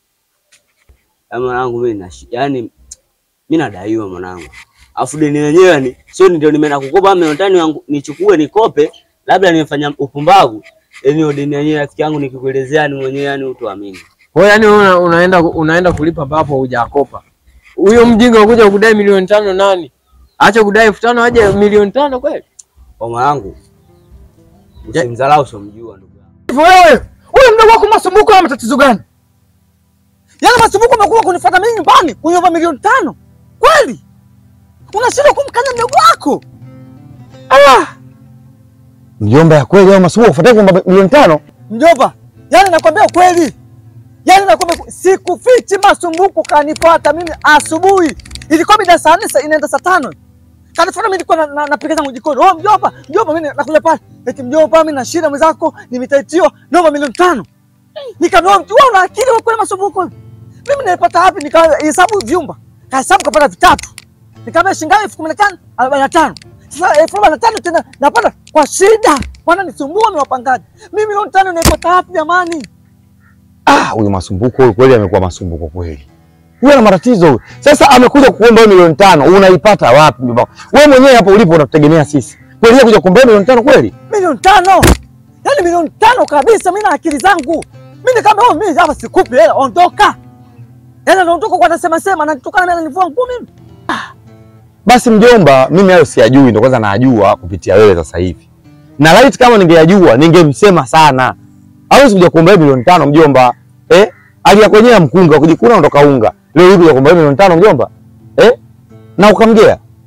Ya mwanangu mimi na yani mimi nadaiwa mwanangu. Afu deni lenyewe ni sio ndio nimeenda kukopa milioni tano yangu nichukue nikope, labda nimefanya upumbavu. Yaani hiyo deni yenyewe rafiki yangu nikikuelezea ni mwenyewe yani utoamini.
Kwa hiyo yani una, unaenda unaenda kulipa ambapo hujakopa. Huyo mjinga unakuja kudai milioni tano nani? Acha kudai elfu tano aje milioni tano kweli?
Kwa mwanangu usimdharau usomjua ndugu yangu.
Hivyo wewe, huyu mdogo wako Masumbuko ana matatizo gani? Yaani Masumbuko amekuwa kunifuata mimi nyumbani kuniomba milioni tano. Kweli? Unashindwa kumkanya mdogo wako? Ah,
Mjomba ya kweli au Masumbuko kufuatia kwamba milioni tano?
mjomba, yaani nakwambia ukweli. Yaani nakwambia sikufichi Masumbuko kanifuata mimi asubuhi. Ilikuwa mida saa nne saa- inaenda saa tano. Kanifuata mimi nilikuwa na- na- napiga zangu jikoni. Oh mjomba, mjomba mimi nakuja pale. Eti mjomba mimi na shida mwenzako, nimetaitiwa naomba milioni tano. Nikamwambia mtu wewe una akili wewe kweli Masumbuko? Mimi nilipata wapi nikahesabu vyumba. Kahesabu kapata vitatu. Nikamwambia shilingi ngapi? elfu kumi na tano, arobaini na tano. Sasa elfu arobaini na tano tena napata kwa shida. Bwana nisumbua mimi wapangaji. Mimi milioni tano naipata wapi jamani?
Ah, huyu Masumbuko huyu kweli amekuwa Masumbuko kweli. Huyu ana matatizo huyu. Sasa amekuja kuomba wewe milioni tano, unaipata wapi mjomba? Wewe mwenyewe hapo ulipo unatutegemea sisi. Kweli yeye kuja kuomba wewe milioni tano kweli?
Milioni tano. Yaani milioni tano kabisa mimi na akili zangu. Mimi nikamwambia oh, mimi hapa sikupi hela, ondoka. Yaani anaondoka kwa anasema sema ananitukana mimi ananivua nguo mimi.
Basi mjomba, mimi hayo siyajui, ndio kwanza najua kupitia wewe sasa hivi. Na laiti kama ningeyajua ningemsema sana. Hawezi kuja kuomba wewe milioni tano mjomba. Eh? Alia kwenyewe mkunga kujikuna ondoka unga. Leo hivi kuja kuomba wewe milioni tano mjomba. Eh? Na ukamgea.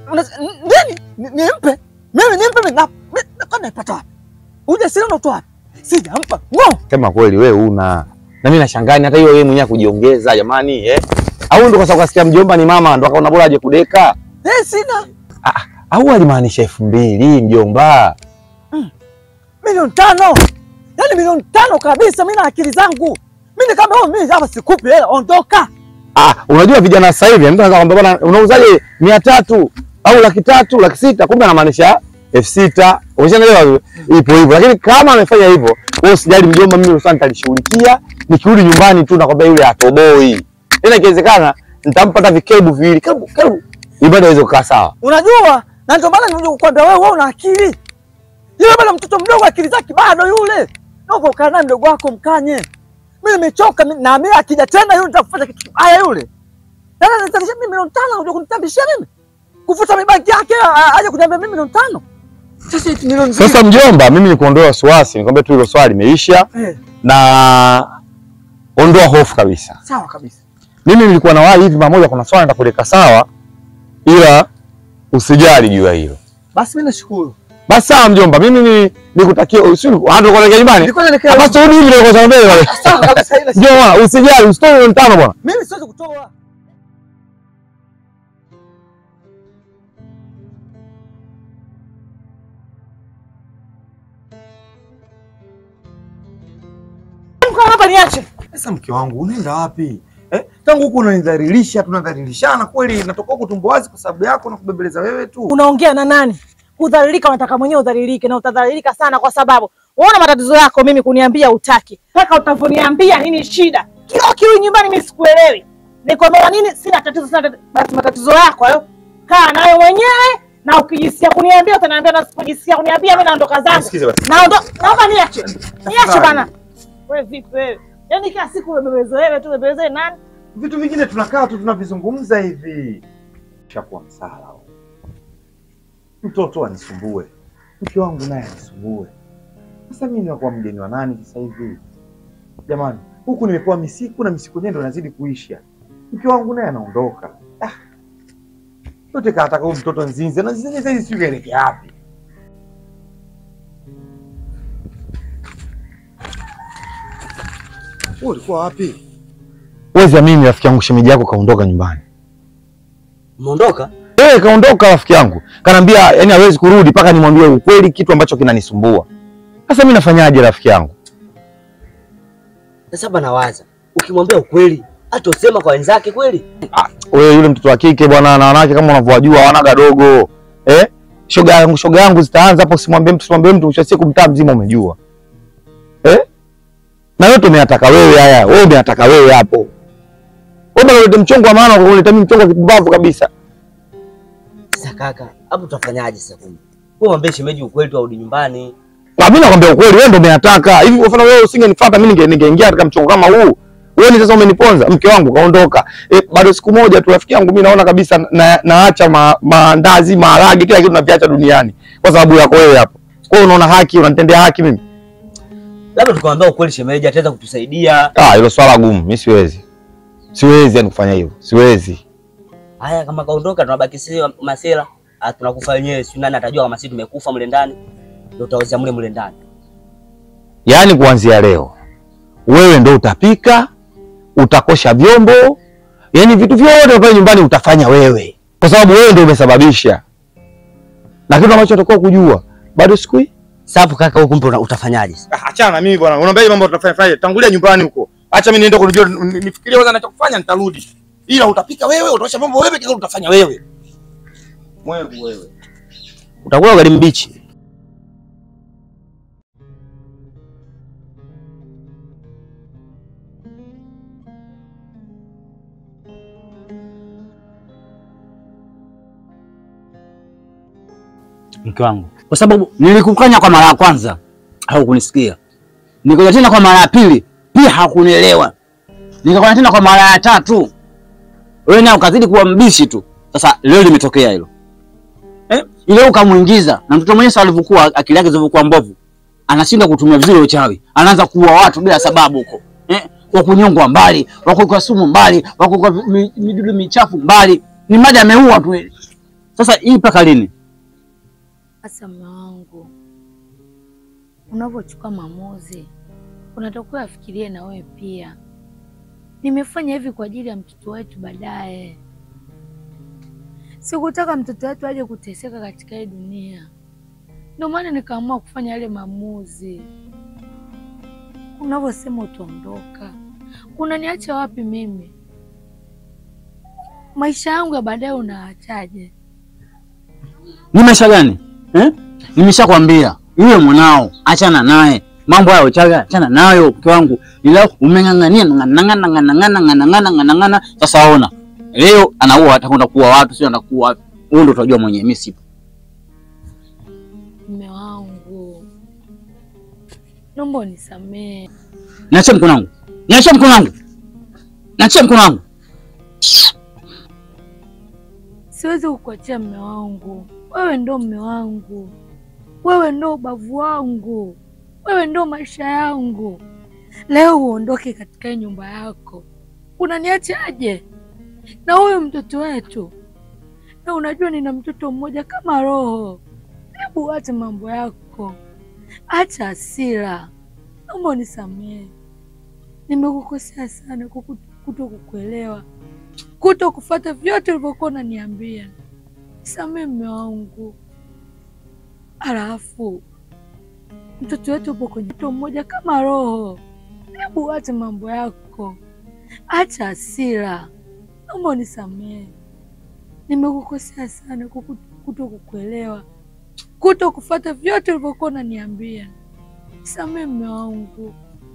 una- nini? Ni- Nimpe mimi nimpe mimi na mi- na- kwani naipata wapi? Ujasiri unatoa wapi? Sijampa ngo
Sema kweli wewe una. Na mimi nashangaa hata hiyo yeye mwenyewe kujiongeza jamani eh? Au ndo kwa sababu kasikia mjomba ni mama ndo akaona bora aje kudeka?
eh, sina
Au alimaanisha elfu mbili mjomba?
milioni tano, yaani milioni tano kabisa. Mimi na akili zangu mimi kama wewe, mimi hapa sikupi hela, ondoka.
Ah, unajua vijana sasa hivi mtu anaweza kwambia bwana unauzaje mia tatu au laki tatu laki sita kumbe anamaanisha elfu sita umeshaelewa ipo hivyo lakini kama amefanya hivyo wewe usijali mjomba mimi ruhusa nitalishughulikia nikirudi nyumbani tu nakwambia yule atoboi tena ikiwezekana nitampa hata vikebu viwili kebu kebu ibada iweze kukaa sawa
Unajua, na ndio maana nimekuja kukwambia wewe, wewe una akili. Yule bado mtoto mdogo, akili zake bado yule. Naomba ukae naye mdogo wako mkanye. Mimi nimechoka mi- na mimi akija tena yule nitakufanya kitu kibaya yule. Tena nitalisha mimi milioni tano, unajua kunitambishia mimi. Kufuta mibaki yake a- aje kuniambia mimi milioni tano. Sasa eti milioni mbili.
sasa mjomba mimi nikuondoe wasiwasi nikwambia tu hilo swali limeisha
Eh,
na ondoa hofu kabisa
sawa kabisa.
mimi nilikuwa na wahi hivi pamoja kuna swala nitakuleka sawa ila usijali juu ya hilo
Basi mimi nashukuru.
Basi sawa mjomba, mimi ni nikutakia usini hata kuelekea nyumbani.
Nilikuwa naelekea.
Basi rudi hivi ndio kwa mbele wale.
Sawa kabisa ile.
Mjomba, usijali, usitoe milioni tano bwana.
Mimi siwezi kutoa. Mko hapa niache.
Sasa mke wangu unaenda wapi? Eh? Tangu huku unanidhalilisha, tunadhalilishana kweli, natoka huku tumbo wazi kwa sababu yako na kubembeleza wewe tu.
Unaongea na nani? Kudhalilika unataka mwenyewe udhalilike na utadhalilika sana kwa sababu unaona matatizo yako mimi kuniambia utaki. Mpaka utavoniambia nini shida? Kila kiwi nyumbani mimi sikuelewi. Nikwambia nini sina tatizo sina tatizo. Basi matatizo yako hayo kaa nayo mwenyewe na ukijisikia kuniambia utaniambia na usipojisikia kuniambia mimi naondoka zangu.
Sikize basi.
Naondoka. Naomba niache. Niache bana. Wewe vipi wewe? Yaani kila siku umebebezo wewe tu umebebezo nani?
Vitu vingine tunakaa tu tunavizungumza hivi. Shakuwa msala. huo. Mtoto anisumbue. Mke wangu naye anisumbue. Sasa mimi nakuwa mgeni wa nani sasa hivi? Jamani, huku nimepewa misiku na misiku yenyewe ndo inazidi kuisha. Mke wangu naye anaondoka. Ah. Yote kataka huyu mtoto nzinze na nzinze sasa hizi sijui kaelekea wapi. Wewe ulikuwa wapi? Wezi amini rafiki yangu shemeji yako kaondoka nyumbani.
Umeondoka?
Eh, kaondoka rafiki yangu. Kanaambia yani hawezi kurudi mpaka nimwambie ukweli kitu ambacho kinanisumbua. Sasa mimi nafanyaje rafiki yangu?
Sasa hapa nawaza, ukimwambia ukweli atosema kwa wenzake kweli?
Wewe yule mtoto wa kike bwana na wanawake kama unavyowajua wanaga dogo. Eh? Shoga yangu shoga yangu zitaanza hapo simwambie mtu simwambie mtu mwisho wa siku mtaa mzima umejua. Eh? Na yote umeyataka wewe haya. Wewe umeyataka wewe hapo. Wewe unaleta mchongo wa maana kwa kuleta mimi mchongo wa kipumbavu kabisa.
Sasa kaka, hapo tutafanyaje sasa kumbe? Wewe mwambie shemeji ukweli tu arudi nyumbani.
Na mimi nakwambia ukweli, wewe ndio umeyataka. Hivi kwa mfano wewe usingenifuata mimi ninge- ningeingia katika mchongo kama huu. Wewe ni sasa umeniponza, mke wangu kaondoka. E, bado siku moja tu rafiki yangu mimi naona kabisa na, naacha ma, maandazi, maharage, kila kitu naviacha duniani kwa sababu yako wewe hapo. Kwa hiyo unaona haki, unanitendea haki mimi.
Labda tukamwambia ukweli shemeji ataweza kutusaidia.
Ah, hilo swala gumu, mimi siwezi. Siwezi yani kufanya hivyo. Siwezi.
Haya kama kaondoka tunabaki sisi wa- masela. Ah, tunakufa wenyewe, si nani atajua kama sisi tumekufa mle ndani? Ndio utaweza mle mle ndani.
Yaani kuanzia leo wewe ndo utapika, utakosha vyombo, yaani vitu vyote pale nyumbani utafanya wewe, kwa sababu wewe ndo umesababisha. Na kitu ambacho utakuwa kujua bado siku hii.
Safu kaka, huko kumbe una- utafanyaje?
Ah, achana na mimi bwana, unaambia mambo tunafanya fanya, tangulia nyumbani huko. Acha mimi niende kunijua, nifikirie kwanza ninachokufanya, nitarudi. Ila utapika wewe, utaosha vyombo wewe, kila utafanya wewe. Mwevu wewe.
Utakula ugali mbichi.
mke wangu, kwa sababu nilikukanya kwa mara ya kwanza haukunisikia, nikaja tena kwa mara ya pili pia hakunielewa, nikakwenda tena kwa mara ya tatu, wewe naye ukazidi kuwa mbishi tu. Sasa leo limetokea hilo eh? Ile ukamuingiza na mtoto mwenyewe sasa alivyokuwa akili yake zilivyokuwa mbovu, anashindwa kutumia vizuri uchawi, anaanza kuua watu bila sababu huko eh? wa kunyongwa mbali, wa kuwekwa sumu mbali, wa kuwekwa mi- midudu michafu mbali, ni mada ameua tu ile. Sasa hii mpaka lini?
Sasa mume wangu, unavyochukua maamuzi unatakiwa afikirie na wewe pia. Nimefanya hivi kwa ajili ya mtoto wetu baadaye. Sikutaka mtoto wetu aje kuteseka katika hii dunia, ndio maana nikaamua kufanya yale maamuzi. Unavyosema utaondoka, unaniacha wapi mimi? Maisha yangu ya baadaye unaachaje?
Ni maisha gani eh? Nimeshakwambia yule mwanao achana naye, mambo hayo chaga, achana nayo mke wangu. Ila umeng'ang'ania ng'ang'ana ng'ang'ana ng'ang'ana ng'ang'ana ng'ang'ana. Sasa ona leo anaua, atakwenda kuua watu, sio anakuwa wapi? Wewe ndio utajua mwenyewe, mimi sipo.
Mume wangu, naomba unisamehe.
Niachie mkono wangu, niachie mkono wangu, niachie mkono wangu.
Siwezi kukuachia mume wangu, wewe ndo mume wangu, wewe ndo ubavu wangu, wewe ndo maisha yangu. Leo uondoke katika hii nyumba yako, unaniachaje na huyu mtoto wetu? Na unajua nina mtoto mmoja kama roho. Hebu acha mambo yako, acha hasira, naomba unisamehe. Nimekukosea sana kwa kuto kukuelewa, kuto kufuata vyote ulivyokuwa unaniambia. Nisamehe mume wangu. Alafu mtoto wetu upo kwenye mtoto mmoja kama roho. Hebu acha mambo yako, acha hasira, naomba unisamehe. Nimekukosea sana kwa kuto kukuelewa, kuto kufuata vyote ulivyokuwa unaniambia. Nisamehe mume wangu.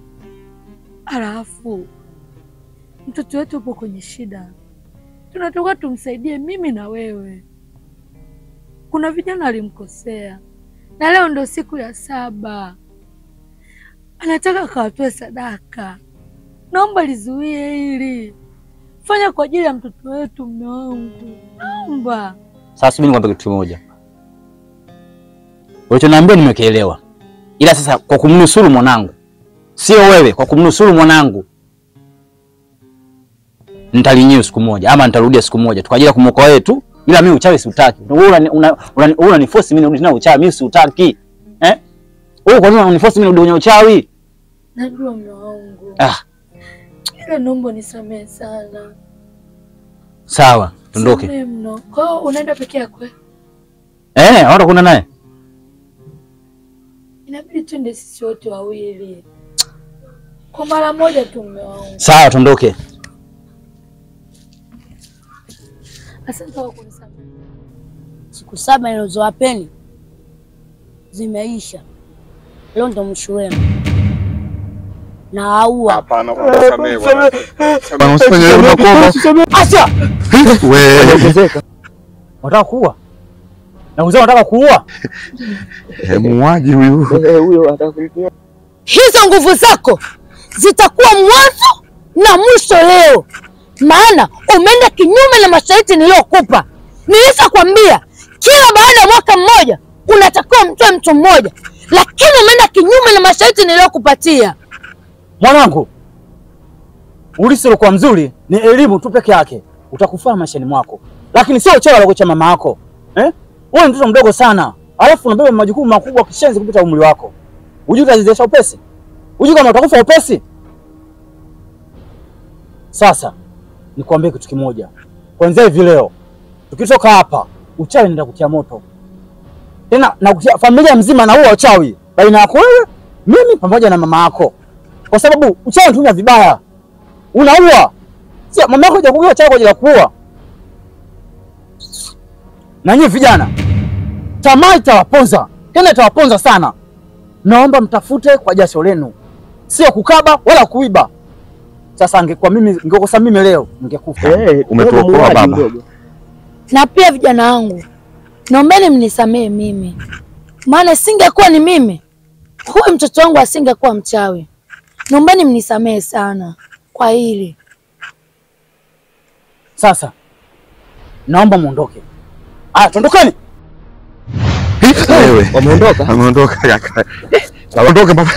Alafu mtoto wetu upo kwenye shida, tunatoka tumsaidie, mimi na wewe. Kuna vijana walimkosea, na leo ndo siku ya saba, anataka akawatoe sadaka. Naomba lizuie hili, fanya kwa ajili ya mtoto wetu, mume wangu, naomba.
Sasa mimi nikwambia kitu kimoja, ulichoniambia nimekielewa, ila sasa kwa kumnusuru mwanangu, sio wewe, kwa kumnusuru mwanangu nitalinyia siku moja ama nitarudia siku moja tu kwa ajili ya kumwokoa wewe tu, ila mimi uchawi siutaki. Wewe una una, una, una niforce mimi nirudi tena uchawi, mimi siutaki eh. Wewe kwa nini unaniforce mimi nirudi kwenye uchawi?
Najua mume wangu,
Ah,
ila naomba nisamehe sana.
sawa, tuondoke.
Samehe mno. Kwa hiyo unaenda peke yako? eh?
Eh, hata kuna naye
Inabidi twende sisi wote wawili kwa mara moja tu, mume wangu.
sawa, tuondoke.
Asante kwa kunisamehe.
Siku saba nilizowapeni zimeisha, leo ndo mwisho wenu. Nawaua.
Hapana, bwana, samehe bwana.
Bwana, usifanye hivyo, nakuomba.
Acha
Wewe
unataka kuua na uzao, unataka kuua
eh, muuaji huyu.
Hizo nguvu zako zitakuwa mwanzo na mwisho leo, maana umeenda kinyume na masharti niliyokupa. Nilishakwambia kila baada ya mwaka mmoja unatakiwa mtoe mtu mmoja, lakini umeenda kinyume na masharti niliyokupatia.
mwanangu. Ulisi ulikuwa mzuri ni elimu tu peke yake, utakufaa maishani mwako, lakini sio uchawi aliokucha mama yako eh? Wewe ni mtoto mdogo sana, alafu unabeba majukumu makubwa kishenzi kupita umri wako. Hujui utazidiisha upesi? Hujui kama utakufa upesi? Sasa nikwambie kitu kimoja, kwanzia hivi leo tukitoka hapa, uchawi nenda kutia moto tena na kutia familia mzima na huo uchawi baina yako wewe, mimi pamoja na mama yako, kwa sababu uchawi unatumia vibaya, unaua. Sio mama yako hajakuua uchawi kwa ajili ya kuua. Na nyinyi vijana, tamaa itawaponza tena, itawaponza sana. Naomba mtafute kwa jasho lenu, sio kukaba wala kuiba. Sasa angekuwa mimi, ningekosa mimi leo, ningekufa.
Umetuokoa baba.
Na pia vijana wangu, naombeni mnisamehe mimi, maana singekuwa ni mimi, huyu mtoto wangu asingekuwa mchawi. Naombeni mnisamehe sana kwa hili.
Sasa naomba muondoke. Aya, tuondokeni.
Wewe.
Wameondoka?
Ameondoka kaka. Aondoke baba.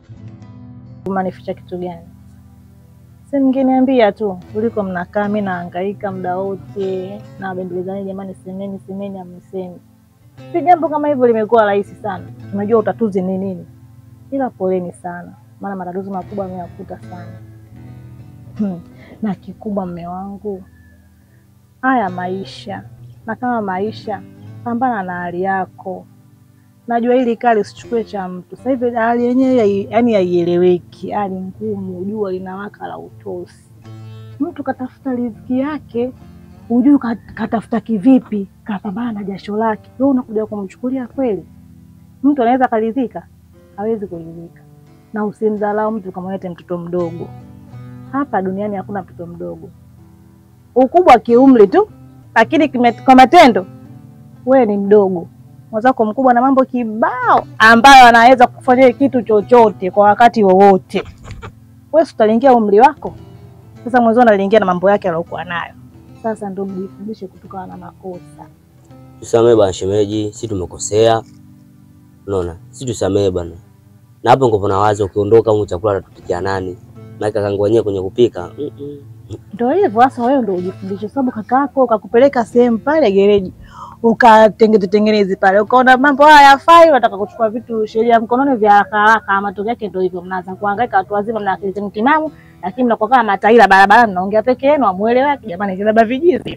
Umanificha kitu gani? Si mngeniambia tu kuliko mnakaa mimi nahangaika muda wote na wabembelezani, jamani, semeni semeni, amsemi. Si jambo kama hivyo limekuwa rahisi sana. Tunajua utatuzi ni nini, ila poleni sana, maana matatizo makubwa ameyakuta sana. Hmm. Na kikubwa mme wangu, haya maisha, na kama maisha, pambana na hali yako. Najua hili kali usichukue cha mtu. Sasa hivi hali yenyewe hai- yaani haieleweki, hali ngumu, jua linawaka la utosi. Mtu katafuta riziki yake, hujui ka- katafuta kivipi, kapambana na jasho lake, wewe unakuja kumchukulia kweli? Mtu anaweza karidhika? Hawezi kuridhika. Na usimdharau mtu kama yete mtoto mdogo. Hapa duniani hakuna mtoto mdogo, ukubwa kiumri tu, lakini kime- kwa matendo wewe ni mdogo mwenzako mkubwa na mambo kibao ambayo anaweza kufanyia kitu chochote kwa wakati wowote. Wewe si utalingia umri wako, sasa mwenzao analingia na mambo yake aliyokuwa nayo. Sasa ndio mjifundishe kutokana na makosa.
Tusamee bwana shemeji, si tumekosea. Unaona? Si tusamee bwana. Na hapo ndipo na wazo ukiondoka huko chakula atatupikia nani? Na kakangu wenyewe kwenye kupika. Mm -mm.
Ndio hivyo sasa, wewe ndio ujifundishe, sababu kaka yako kakupeleka sehemu pale gereji ukatengeneze tengeneze pale, ukaona mambo haya yafai, unataka kuchukua vitu sheria mkononi vya haraka haraka. Matokeo yake ndio hivyo, mnaanza kuhangaika, watu wazima mna akili zenu timamu, lakini mnakuwa kama mataila barabarani, mnaongea peke yenu, amueleweki. Jamani, kilaba vijizi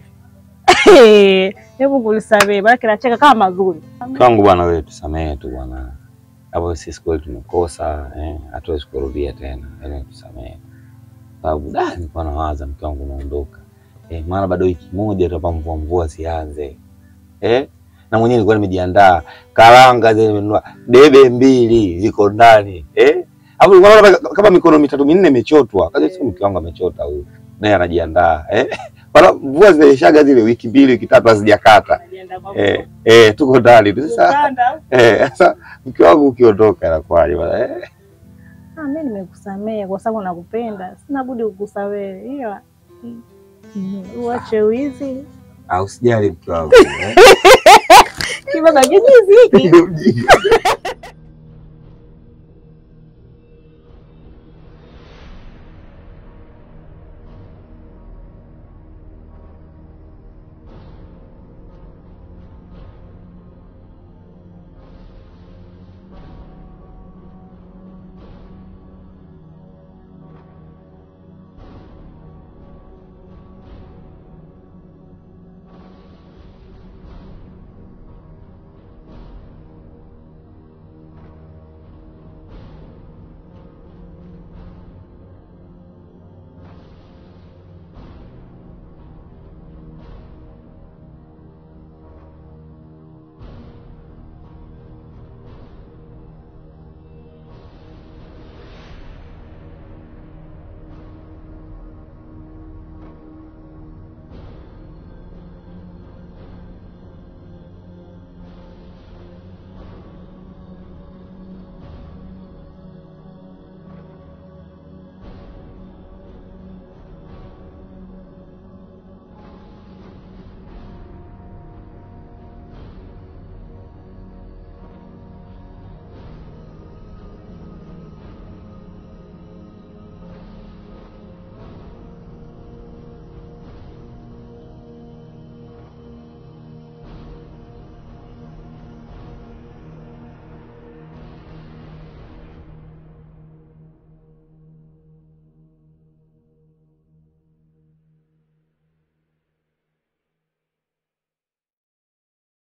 hebu kulisamehe, maana kinacheka kama mazuri.
Kwangu bwana, wewe tusamehe tu bwana, hapo sisi kweli tumekosa eh, hatuwezi kurudia tena, yaani tusamehe, sababu da, nilikuwa nawaza mke wangu unaondoka eh, maana bado wiki moja tu hapa mvua mvua zianze eh, na mwenyewe nilikuwa nimejiandaa karanga zile nimenunua debe mbili ziko ndani eh, hapo nilikuwa naona kama mikono mitatu minne imechotwa, kaza sio mke wangu amechota huyu, naye anajiandaa eh, Wala mvua zinaishaga zile wiki mbili wiki tatu hazijakata eh, eh, tuko ndani tu sasa. Eh, sasa mke wangu ukiondoka inakuwaje bwana eh?
Ah, mimi nimekusamehe kwa sababu nakupenda, sina budi kukusamehe, ila mm, uache wizi
Au usijali mke wangu eh?
kibaba kijizi hiki